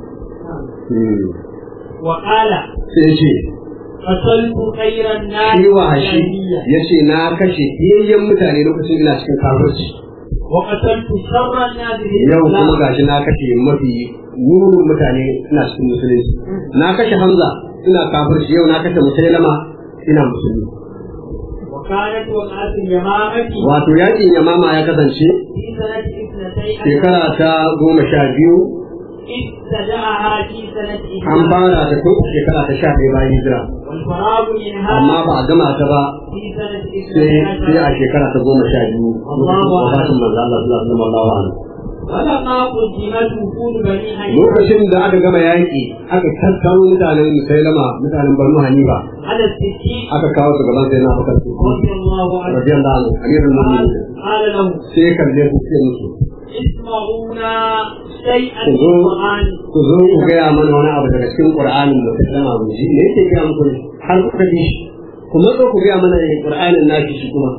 Hmm. وقال sai ce قتلت خير الناس shi wahashi جاهلية ya ce na kashe fiyayyen mutane lokacin ina cikin kafirci وقتلت شر الناس yau kuma بالإسلام gashi na kashe mafi murin mutane ina cikin musulunci na kashe hamza ina kafirci yau na kashe musailama ina musulmi وكانت وقعت اليمامة wato yakin yamama ya kasance في سنة اثنتي shekara ta goma sha biyu ابتدأها في سنة an إحدى fara ta tun shekara ta sha ɗaya bayan hijira والفراغ منها amma ba a gama ta ba في سنة sai اثنتي sai a عشر shekara ta goma sha biyu Allahu wafatin manzo Allah sallallahu alaihi wasallam ولما قدمت وفود بني حنيفة lokacin da aka gama yaƙi aka tattaro mutanen musailama mutanen banu hanifa على الستين aka kawo su gaban sai na bakar su رضي الله عنه radiyallahu anhu amirul قال mu'minin قال له sai ya kalle su sai musu اسمعونا شيئا ku من zo القرآن ku zo ku gaya mana wani abu daga cikin qur'anin da kuka sama mu ji me yake gaya muku ne har kuka ji shi ku matso ku gaya mana ne qur'anin nashi shi kuma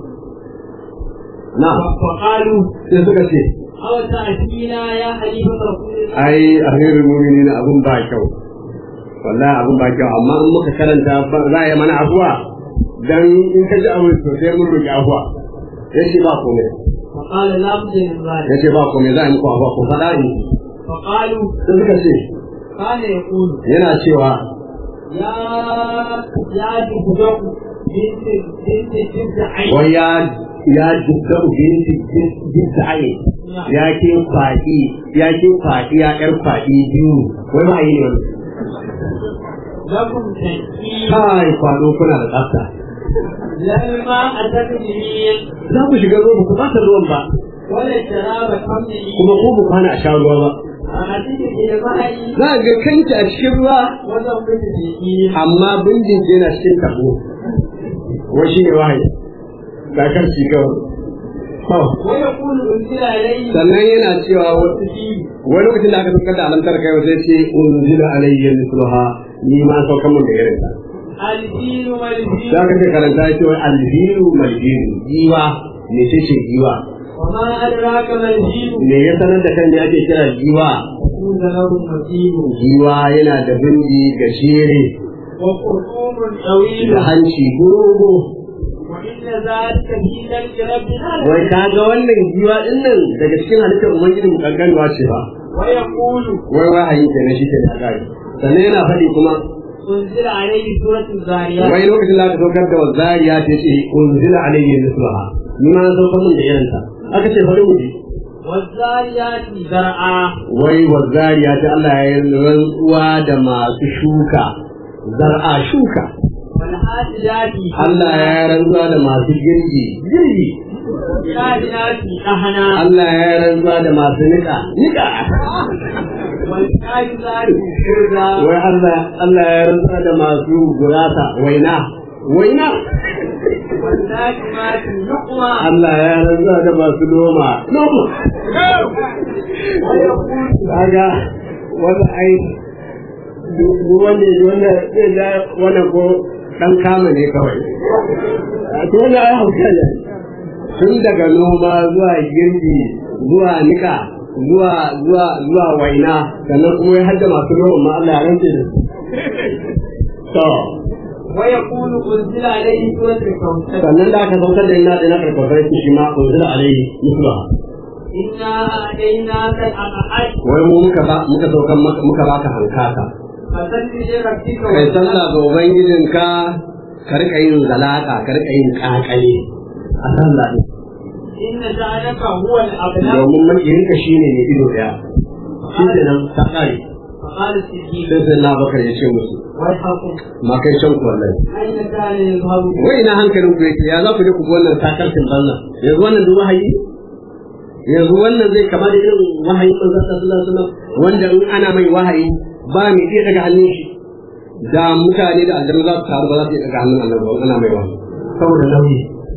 na وقالوا sai suka ce أو تأتينا يا خليفة رسول الله ai amirul mu'minin abun ba kyau wallahi abun ba kyau amma in muka karanta ba za a yi mana afuwa dan in ka ji abu to sai mun roki afuwa yace ba komai فقال لا بد من ذلك yace ba komai za a yi muku afuwa ku faɗa in فقالوا sai suka ce كان يقول yana cewa يا يا جبدك بنت بنت جبد عين wai ya ya jidda binti jidda ai ya ke faɗi ya ke faɗi ya ƴar faɗi biyu wai ba yi ne wani لكم تنكيل kai kwado kuna da tsafta لما أتت اليمين za ku shiga ruwa ba ku ɓata ruwan ba ولا الشراب حمله kuma ko ku kwana a sha ruwa ba أتت الجماعي za ga kanki a cikin ruwa وضربت اليمين amma bindin yana cikin tabo wai shi ne wahayi ga karci kawai To, ويقول أنزل عليه sannan yana cewa wa- wani lokacin da aka saukar da alamtar kai sai ce unzila alayya misluha ni ma saukar mun da irin ta الدين والدين za ka ce karanta ya ce wai alhiru malhiru giwa me ce ce giwa وما أدراك ما الدين me ya sanar da kan da ake kira giwa يكون له متين giwa yana da bindi gashere وخرطوم طويل da hanci dogo وإن ذلك في ذلك ربنا wai ka ga wannan giwa din nan daga cikin halittar ubangiji mu kankanwa ce ba ويقول wai wahayi ke na shi ke da kare sannan yana faɗi kuma أنزل عليه سورة الزاريات wai lokacin da aka saukar da wazariya ta ce unzila alayhi misluha ni ma an saukar mun da irin ta aka ce bari mu ji والزاريات زرعا wai wazariya ta Allah ya yi rantsuwa da masu shuka zar'a shuka والحاجات Allah ya yi rantsuwa da masu girgi girgi والكائنات أهنا Allah ya yi rantsuwa da masu nika nika والكائنات شرا wai Allah Allah ya rantsuwa da masu gurasa waina waina والناجمات نقوى Allah ya rantsuwa da masu noma noma ويقول kaga wanda ai duk wanda wanda zai ga wannan ko dan kama ne kawai to wanda ai hauka ne tun daga noma zuwa girbi zuwa nika zuwa zuwa zuwa waina sannan kuma ya hadda masu noma ma Allah ya rantse da su to ويقول أنزل عليه سورة الكوثر sannan da aka saukar da ina da na karfafa shi ma unzila alaihi musla إنا أتيناك الأقعد wai mu muka ba muka saukar maka muka baka hankaka فسل لربك kai sallah ga ubangijinka ka rika yin zalaka ka rika yin kakale a sallah din إن شأنك هو الأبلغ domin makiyinka shine ne ido daya shi ne nan ta kare فقال الصديق sai sai na bakar ya ce musu ويحكم ma kai can ku wallahi أين كان يظهر wai ina hankalin ku yake ya za ku je ku ga wannan takarcin banza yanzu wannan duk wahayi yanzu wannan zai kama da irin wahayin manzon sallallahu alaihi wasallam wanda in ana mai wahayi ba mai iya daga hannun shi da mutane da aljanna za su taru ba za su iya daga hannun annabi ba ana mai wahayi saboda nauyi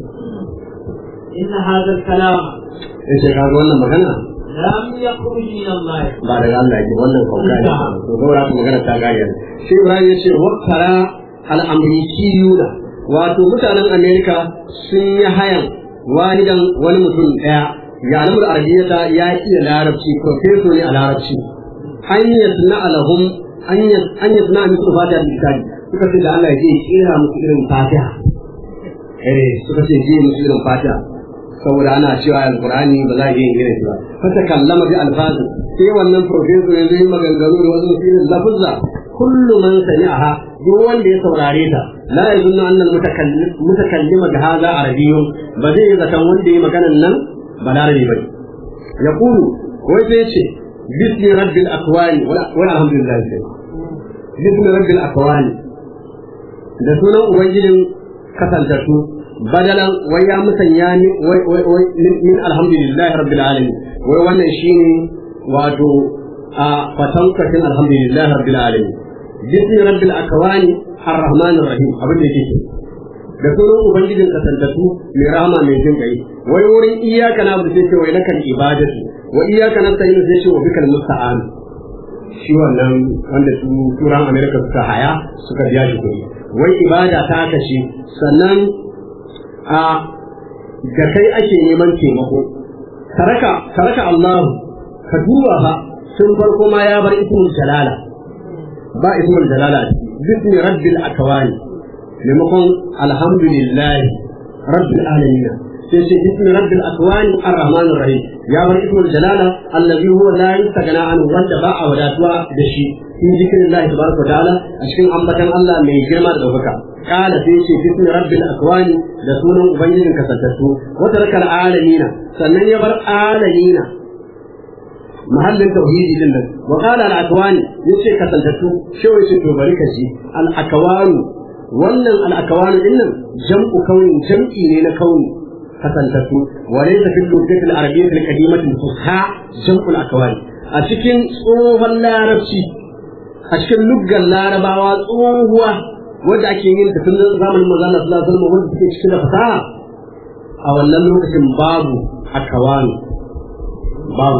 إن هذا الكلام yace ka ga wannan magana لم يخرج من الله ba daga Allah yake wannan kauka ne to saboda haka magana ta gaya shi Ibrahim yace wakkara al-amrikiyuna wato mutanen Amerika sun yi hayan walidan wani mutum daya ya alamul arabiyyata ya iya larabci professor ne a larabci an yasna alahum an yas an yasna musu fatiha da kitabi suka ce da Allah ya je kira musu irin fatiha eh suka ce je musu irin fatiha saboda ana cewa alqur'ani ba za a iya irin shi ba fa ta kallama bi alfazi sai wannan professor ya yi maganganu da wasu irin lafuzza kullu man sami'aha duk wanda ya saurare ta la yazunnu anna al-mutakallim mutakallima bi hadha arabiyyun ba zai zaton wanda ya maganan nan ba larabi bane yaqulu wai sai ce bismi rabbil akwani wal alhamdulillah sai bismi rabbil akwani da sunan ubangijin kasantattu badalan wai ya musanya ni wai wai wai min alhamdulillah rabbil alamin wai wannan shine wato a fatankacin alhamdulillah rabbil alamin bismi rabbil akwani arrahmanir rahim abin da yake da sunan ubangijin kasantattu mai rahama mai jin kai wai wurin iyaka na sai ce wai lakal ibadatu wa iyaka nasta'in sai ce wa bikal musta'an shi wannan wanda su turan amerika suka haya suka biya shi kuɗi wai ibada ta kashe sannan a da kai ake neman taimako taraka taraka Allah ka duba fa sun farko ma ya bar ismul jalala ba ismul jalala bismi rabbil akwani maimakon alhamdulillah rabbil alamin sai ce bismi rabbil akwani arrahman arrahim ya bar ismul jalala allazi huwa la yustagana an wanda ba a wadatuwa da shi in zikrillahi tabaraka wa ta'ala a cikin ambatan Allah mai girma da daukaka kala sai ce bismi rabbil akwani da sunan ubangijin kasantattu wa tarakal alamina sannan ya bar alamina mahallin tauhidi din nan wa qala al akwani yace kasantattu shi wai ce to bari ka ji al akwani wannan al akwani din nan jam'u kauni jam'i ne na kauni kasantattu wa laysa fil lughati al arabiyyah al qadimah al fusha jam'u al akwani a cikin tsohon larabci a cikin luggan larabawa tsohuwa wanda ake yin ta tun zamanin manzo Allah sallallahu alaihi wasallam wanda take cikin da fasaha a wannan lokacin babu akawani babu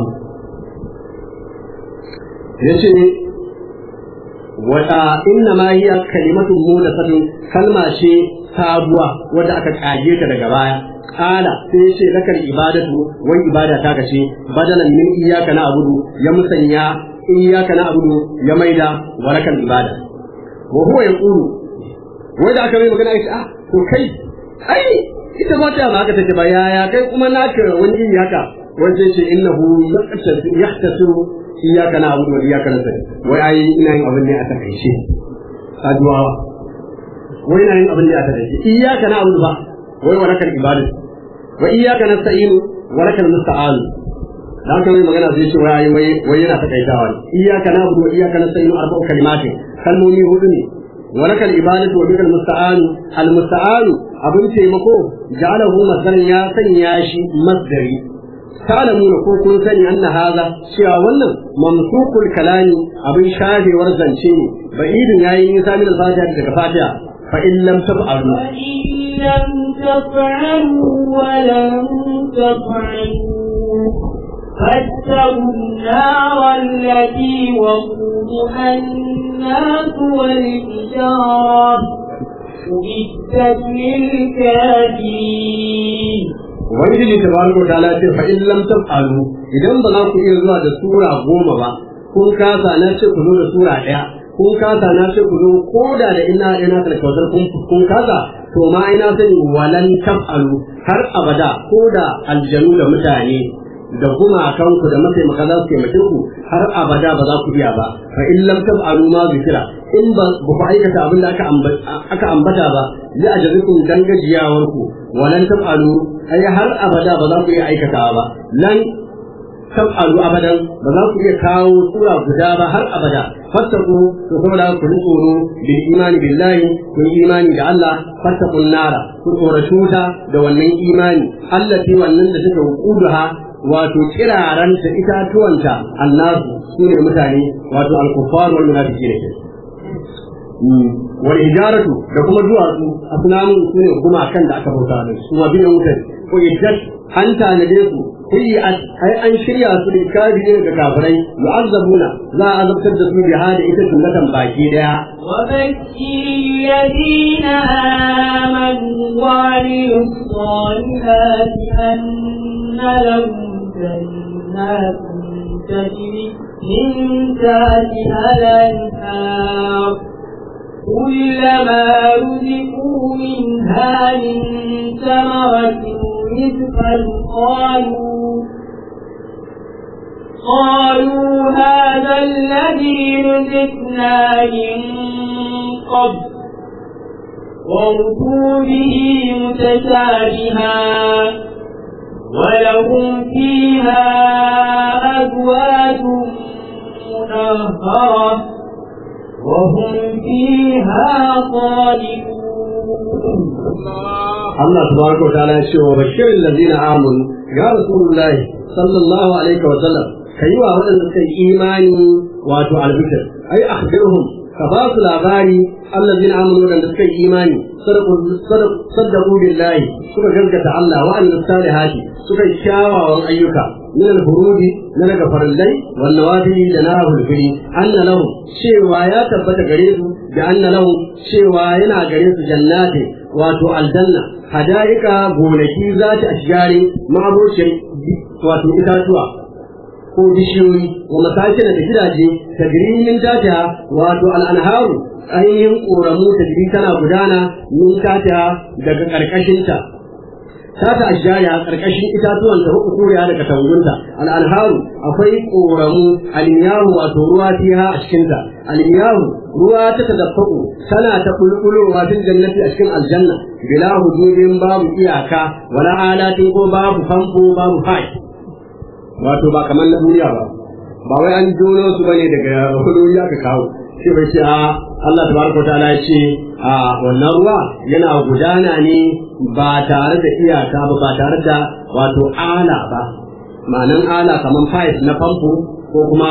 yace wata inna ma hiya kalimatun mudathatun kalma ce sabuwa wadda aka kage ta daga baya kala sai yace lakal ibadatu wai ibada ta kace badalan min iyyaka na'budu ya musanya iyyaka na'budu ya maida wa lakal ibada wa huwa yaqulu wai da aka mai magana yace ah to kai ai ita ba ta ba haka take ba yaya kai kuma naka wani iri haka wanda yace innahu yahtasiru iyaka na abudu wa iyaka na sani wai ai ina yin abin ne a takaice saduwawa wai ina yin abin ne a takaice iyaka na abudu ba wai wa lakal ibadu wa iyaka na sa'inu wa lakal musta'anu da haka mai magana zai ce wai wai wai yana takaitawa ne iyaka na abudu wa iyaka na sa'inu arba'u kalimatin kalmomi hudu ne wa lakal ibadatu wa bikal musta'anu al musta'anu abin taimako ja'alahu masdaran ya sanya shi masdari تعلمون ko kun sani anna hadha cewa wannan mamsukul kalami abin shafewar zance ne ba idin yayi nisa min al-fatiha daga fatiha fa in lam taf'alu وإن لم تفعلوا ولن تفعلوا فاتقوا النار التي وقودها الناس والحجارة أعدت للكافرين ubangiji tabaraka wa ta'ala ce fa in lam taf'alu idan ba za ku iya zuwa da sura goma ba kun kasa na ce ku zo da sura ɗaya kun kasa na ce ku zo ko da da ina ina da kautar kun kun kasa to ma ina sani walan taf'alu har abada ko da aljanu da mutane da gumakanku da mataimaka za su taimake ku har abada ba za ku iya ba fa in lam taf'alu ma zikira in ba ku aikata abin da aka ambata ba li ajazikum dan gajiyawar ku walan taf'alu ai har abada ba za ku iya aikatawa ba lan taf'alu abadan ba za ku iya kawo sura guda ba har abada fattaku to saboda ku ji tsoro bil imani billahi ku yi imani da Allah fattakun nara ku tsoratu ta da wannan imani allati wannan da suka wuquduha wato kiraranta itatuwanta annasu su ne mutane wato al-kuffar wal munafiqin wal ijaratu da kuma duwatsu asnamun su ne kuma kan da aka bauta da su ma biyan wutar ko iddat an tanade su kuyi'at ai an shirya su da kafirin da kafirai yu'azzabuna za a azabtar da su da hada ita sunnatan baki daya وبشر الذين آمنوا وعملوا الصالحات أن لهم جنات تجري من تحتها الأنهار كلما رزقوا منها من ثمرة رزقا قالوا قالوا هذا الذي رزقنا من قبل وارثوا به متشابها ولهم فيها أزواج مطهرة وهم فيها خالدون Allah tabaraka wa ta'ala ya ce wa bashirin ladina amanu ya rasulullahi sallallahu alaihi wa sallam kai wa waɗanda suka yi imani wato albishir ai akhbirhum ka ba su labari allazina amanu waɗanda suka yi imani saddaqu billahi suka gaskata Allah wa amilus salihati suka yi kyawawan ayyuka min al-furudi na daga farillai wan nawafili da na hulfili anna lahum cewa ya tabbata gare su da anna lahum cewa yana gare su jannati wato aljanna hada'ika gonaki za ta ashgari ma'abocin wato itatuwa ko bishiyoyi wa masakin da gidaje ta min tata wato al'anharu ainihin ƙoramu ta tana gudana min tata daga ƙarƙashinta ta ta ashjari a karkashin itatuwan da uku kuriya da katangunta al'anharu akwai koramu almiyahu wato ruwa fiha a cikin ta almiyahu ruwa ta tadaffaku tana ta bulbulowa fil jannati a cikin aljanna bila hududin babu iyaka wala alatin ko babu famfo babu fai wato ba kamar na duniya ba ba wai an jono su bane daga hudu aka kawo sai bai ce a Allah tabaraka ta'ala ya ce a wannan ruwa yana gudana ne ba tare da iyaka ba ba tare da wato ala ba ma'anan ala kamar pipe na famfo ko kuma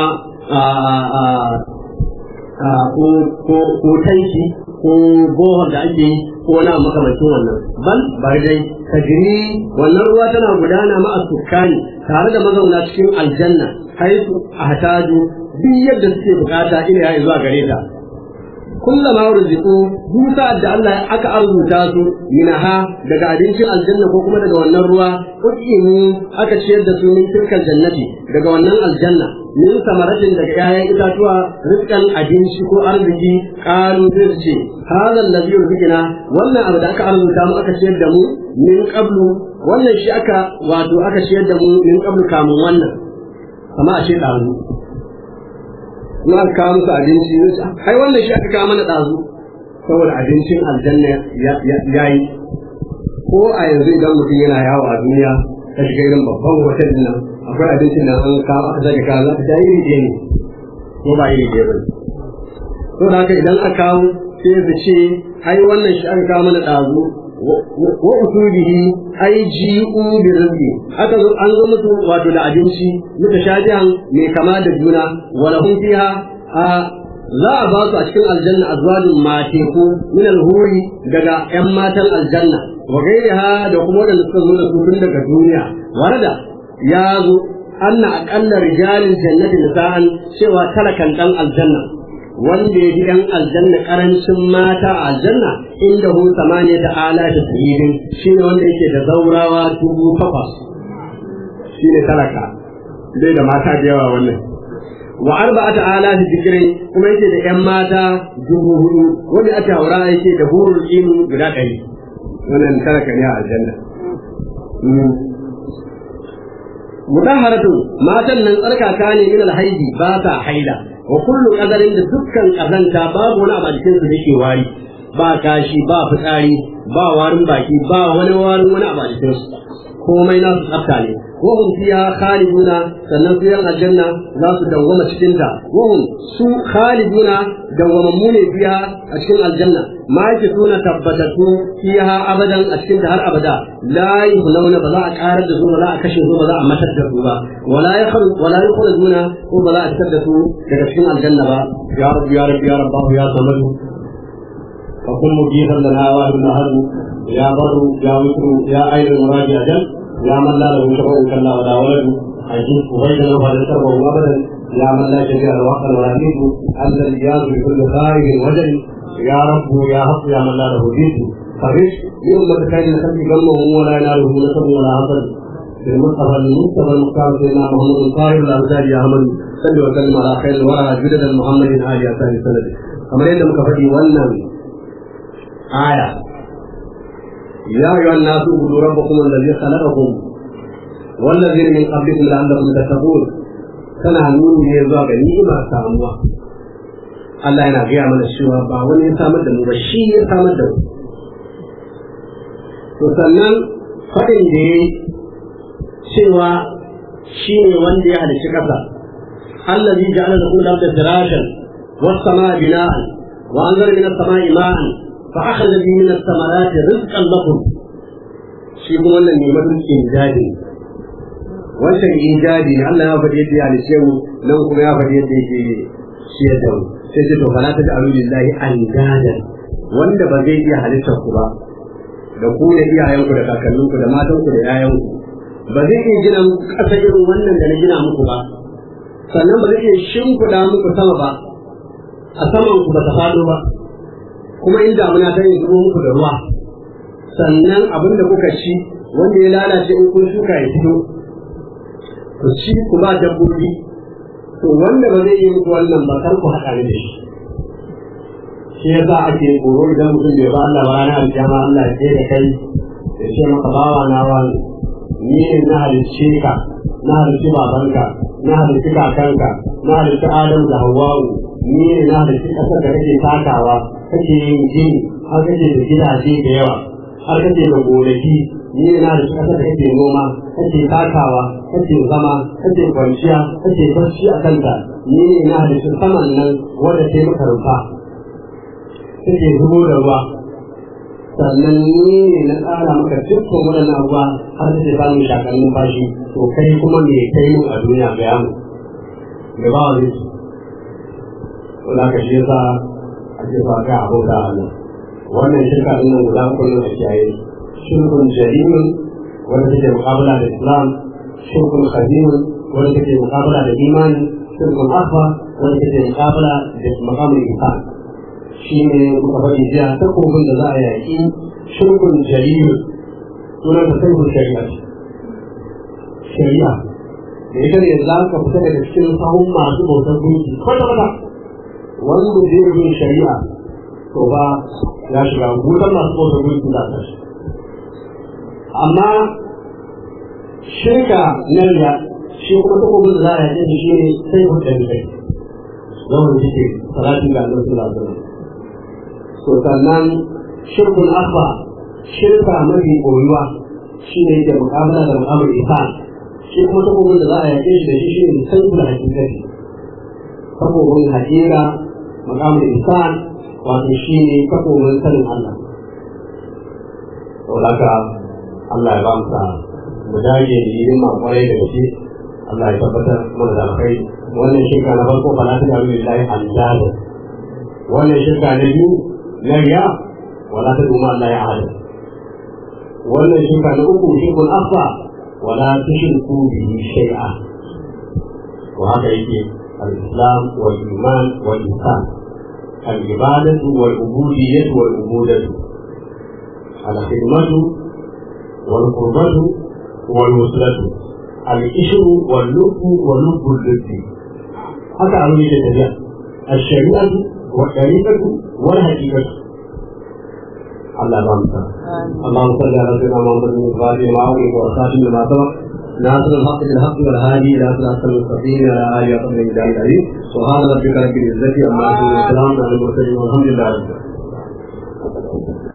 ko tanki ko bohol da ake yi ko na makamancin wannan bal bar dai tajri wannan ruwa tana gudana ma sukani tare da mazauna cikin aljanna haisu ahtaju duk yadda suke bukata ila ya zuwa gare ta kullama ruziku duk sa'ad da Allah aka arzuta su minaha daga abincin aljanna ko kuma daga wannan ruwa ukimu aka ciyar da su min tilkal jannati daga wannan aljanna min samaratin daga 'ya'yan itatuwa rizqan abinci ko arziki qalu sai su ce hada allazi yuzikina wannan abu da aka arzuta mu aka ciyar da mu min qablu wannan shi aka wato aka ciyar da mu min qablu kamun wannan amma a ce ɗazu na aka kawo musu abinci ai wannan shi aka kawo mana ɗazu saboda abincin aljanna ya yi ko a yanzu idan mutum yana yawo a duniya ta shiga irin babban hotel din nan akwai abincin da an kawo aka zage kawo za ka ta iri ɗaya ne ko ba iri ɗaya ba ne to da haka idan aka kawo sai su ce ai wannan shi aka kawo mana ɗazu wa usulihi ai ji'u bi rizqi aka zo an zo musu wato da abinci mutashabihan mai kama da juna wa lahum fiha a za a ba su a cikin aljanna azwajin mateku min alhuri daga yan matan aljanna wa gairiha da kuma wadanda suka zo da su tun daga duniya warada ya zo anna aqalla rijalin jannati nisa'an cewa talakan dan aljanna wanda ya ji ɗan aljanna ƙarancin mata a aljanna inda hu samaniya ta ala ta tsirin shi ne wanda yake da zaurawa dubu takwas shi ne talaka dai da mata da yawa wannan wa arba'ata ala ta zikirin kuma yake da ƴan mata dubu hudu wanda aka haura yake da hurul ilmi guda ɗari wannan talaka ne a aljanna mutaharatu matan nan tsarkaka ne min alhaidi ba ta haila wa kullu qadarin da dukkan kazanta babu wani abu a cikin su yake wari ba kashi ba fitsari ba warin baki ba wani warin wani abu a cikin su komai nasu tsafta ne wa hum fiha khaliduna sannan su yan aljanna za su dawwama cikin ta wa hum su khaliduna dawwamammu ne fiha a cikin aljanna ma yake suna tabbatatu fiha abadan a cikin ta har abada la yuhlauna ba za a karar da su ba za a kashe su ba za a matar da su ba wala yakhruj wala yukhrajuna ko ba za a fitar da su daga cikin aljanna ba ya rabbi ya rabbi ya rabbahu ya samadu فكن مجيبا لنا واهب هل يا بر يا وتر يا عين المراجع اجل يا من لا له شفع كلا ولا ولد عجيب وبيننا وهذا شربه ابدا يا من لا شفيع الوقت ولا دين الذي ياذ بكل خائف وجل يا رب يا حق يا من لا له دين فرش يوم تكاين الخلق قلبه ولا يناله نسب ولا حسد المصطفى المصطفى المختار سيدنا محمد الطاهر الانصار يا احمد صل وسلم على خير الورى جدد محمد ال اصحاب السند kamar yadda muka faɗi wannan aya يا أيها الناس اعبدوا ربكم الذي خلقكم والذين من قبلكم لعلكم تتقون tana nuni ne zuwa ga ni'imar samuwa Allah yana gaya mana cewa ba wani ya samar da mu ba shi ya samar da mu to sannan faɗin da ya cewa shi ne wanda ya halicci ƙasa allazi ja'ala lakum al-ardha firashan was-samaa bina'an wa anzala min as-samaa'i ma'an فأخذ به من الثمرات رزقا لكم shi kuma wannan ne mafi injadi wancan injadi ne Allah ya faɗi yadda ya halice mu nan kuma ya faɗi yadda yake shi da mu sai ce to fala ta da alu lillahi andadan wanda ba zai iya halittar ku ba da ku da iyayenku da kakanninku da matanku da yayanku ba zai iya gina ƙasa irin wannan da na gina muku ba sannan ba zai iya shimfiɗa muku sama ba a saman ku ba ta faɗo ba kuma in damuna ta yi zubo muku da ruwa sannan abin da kuka ci wanda ya lalace in kun shuka ya fito ku ci ku ba dabbobi to wanda ba zai yi muku wannan ba kar ku haɗa da shi shi ya sa ake tsoro idan mutum bai ba Allah ba ranar alkiyama Allah ya da kai ya ce maka bawa na wani ni ne na halicce ka na halicci babanka na halicci kakanka na halicci adam da hawa'u ni ne na halicci ƙasar da kake takawa kake yin gini har kake da gidaje da yawa har kake da gonaki ni ne na halicci ƙasar da kake noma kake takawa kake zama kake kwanciya kake barci a kanta ni ne na halicci saman nan wanda ke maka rufa kake zubo da ruwa sannan ni ne na tsara maka dukkan waɗannan abubuwa har da ba mu shakar numfashi to kai kuma me kai mu a duniya ga yamu da ba wani su wanda ka shi yasa ake sa kai abu da Allah wannan shirka din nan guda uku ne a kiyaye shirkun jarimin wanda take muqabala da Islam shirkun khadimun wanda take muqabala da imani shirkun akwa wanda take muqabala da maqamul ihsan shi ne muka faɗi jiya takobin da za a yaƙi shirkun jariyu sunan da sai shari'a shari'a da ita ne za ka fita daga cikin sahun masu bautar gunki kwata kwata wanda zai yi shari'a to ba ya shiga wutar masu bautar gunki za ta shi amma shirka na riya shi kuma takobin da za a yaƙi shi ne sai hudar kai zaman jike salatin da annabi sallallahu alaihi wasallam to sannan shirkun akwa shirka mafi koyuwa shi ne yake mukamala da mu'amar isan shi kuma takobin da za a yake shi da shi shi ne san kula hakikati takobin hakira mu'amar isan wato shi ne takobin sanin Allah to haka Allah ya ba mu sa mu dage da yin ma kwarai da gaske Allah ya tabbatar mana da alkhairi wannan shirka na farko fa la ta ga billahi andada wannan shirka na biyu na riya wala ta duma Allah ya hada wannan shirka na uku shirkun afa wala tushriku bihi shay'a wa haka yake al-islam wal iman wal ihsan al-ibadatu wal ubudiyyah wal ubudatu al-khidmatu wal qurbatu wal wuslatu al-ishru wal lubbu wal lubbu al-lubbi haka abin yake tafiya الشريعة والطريقة والحقيقة الله رحمة اللهم صل على سيدنا محمد وعلى آله وصحبه وخاتم لما سبق ناصر الحق بالحق والهادي إلى صراط المستقيم على آله وصحبه الجلال العظيم سبحان ربك رب العزة عما يصفون وسلام على المرسلين والحمد لله رب العالمين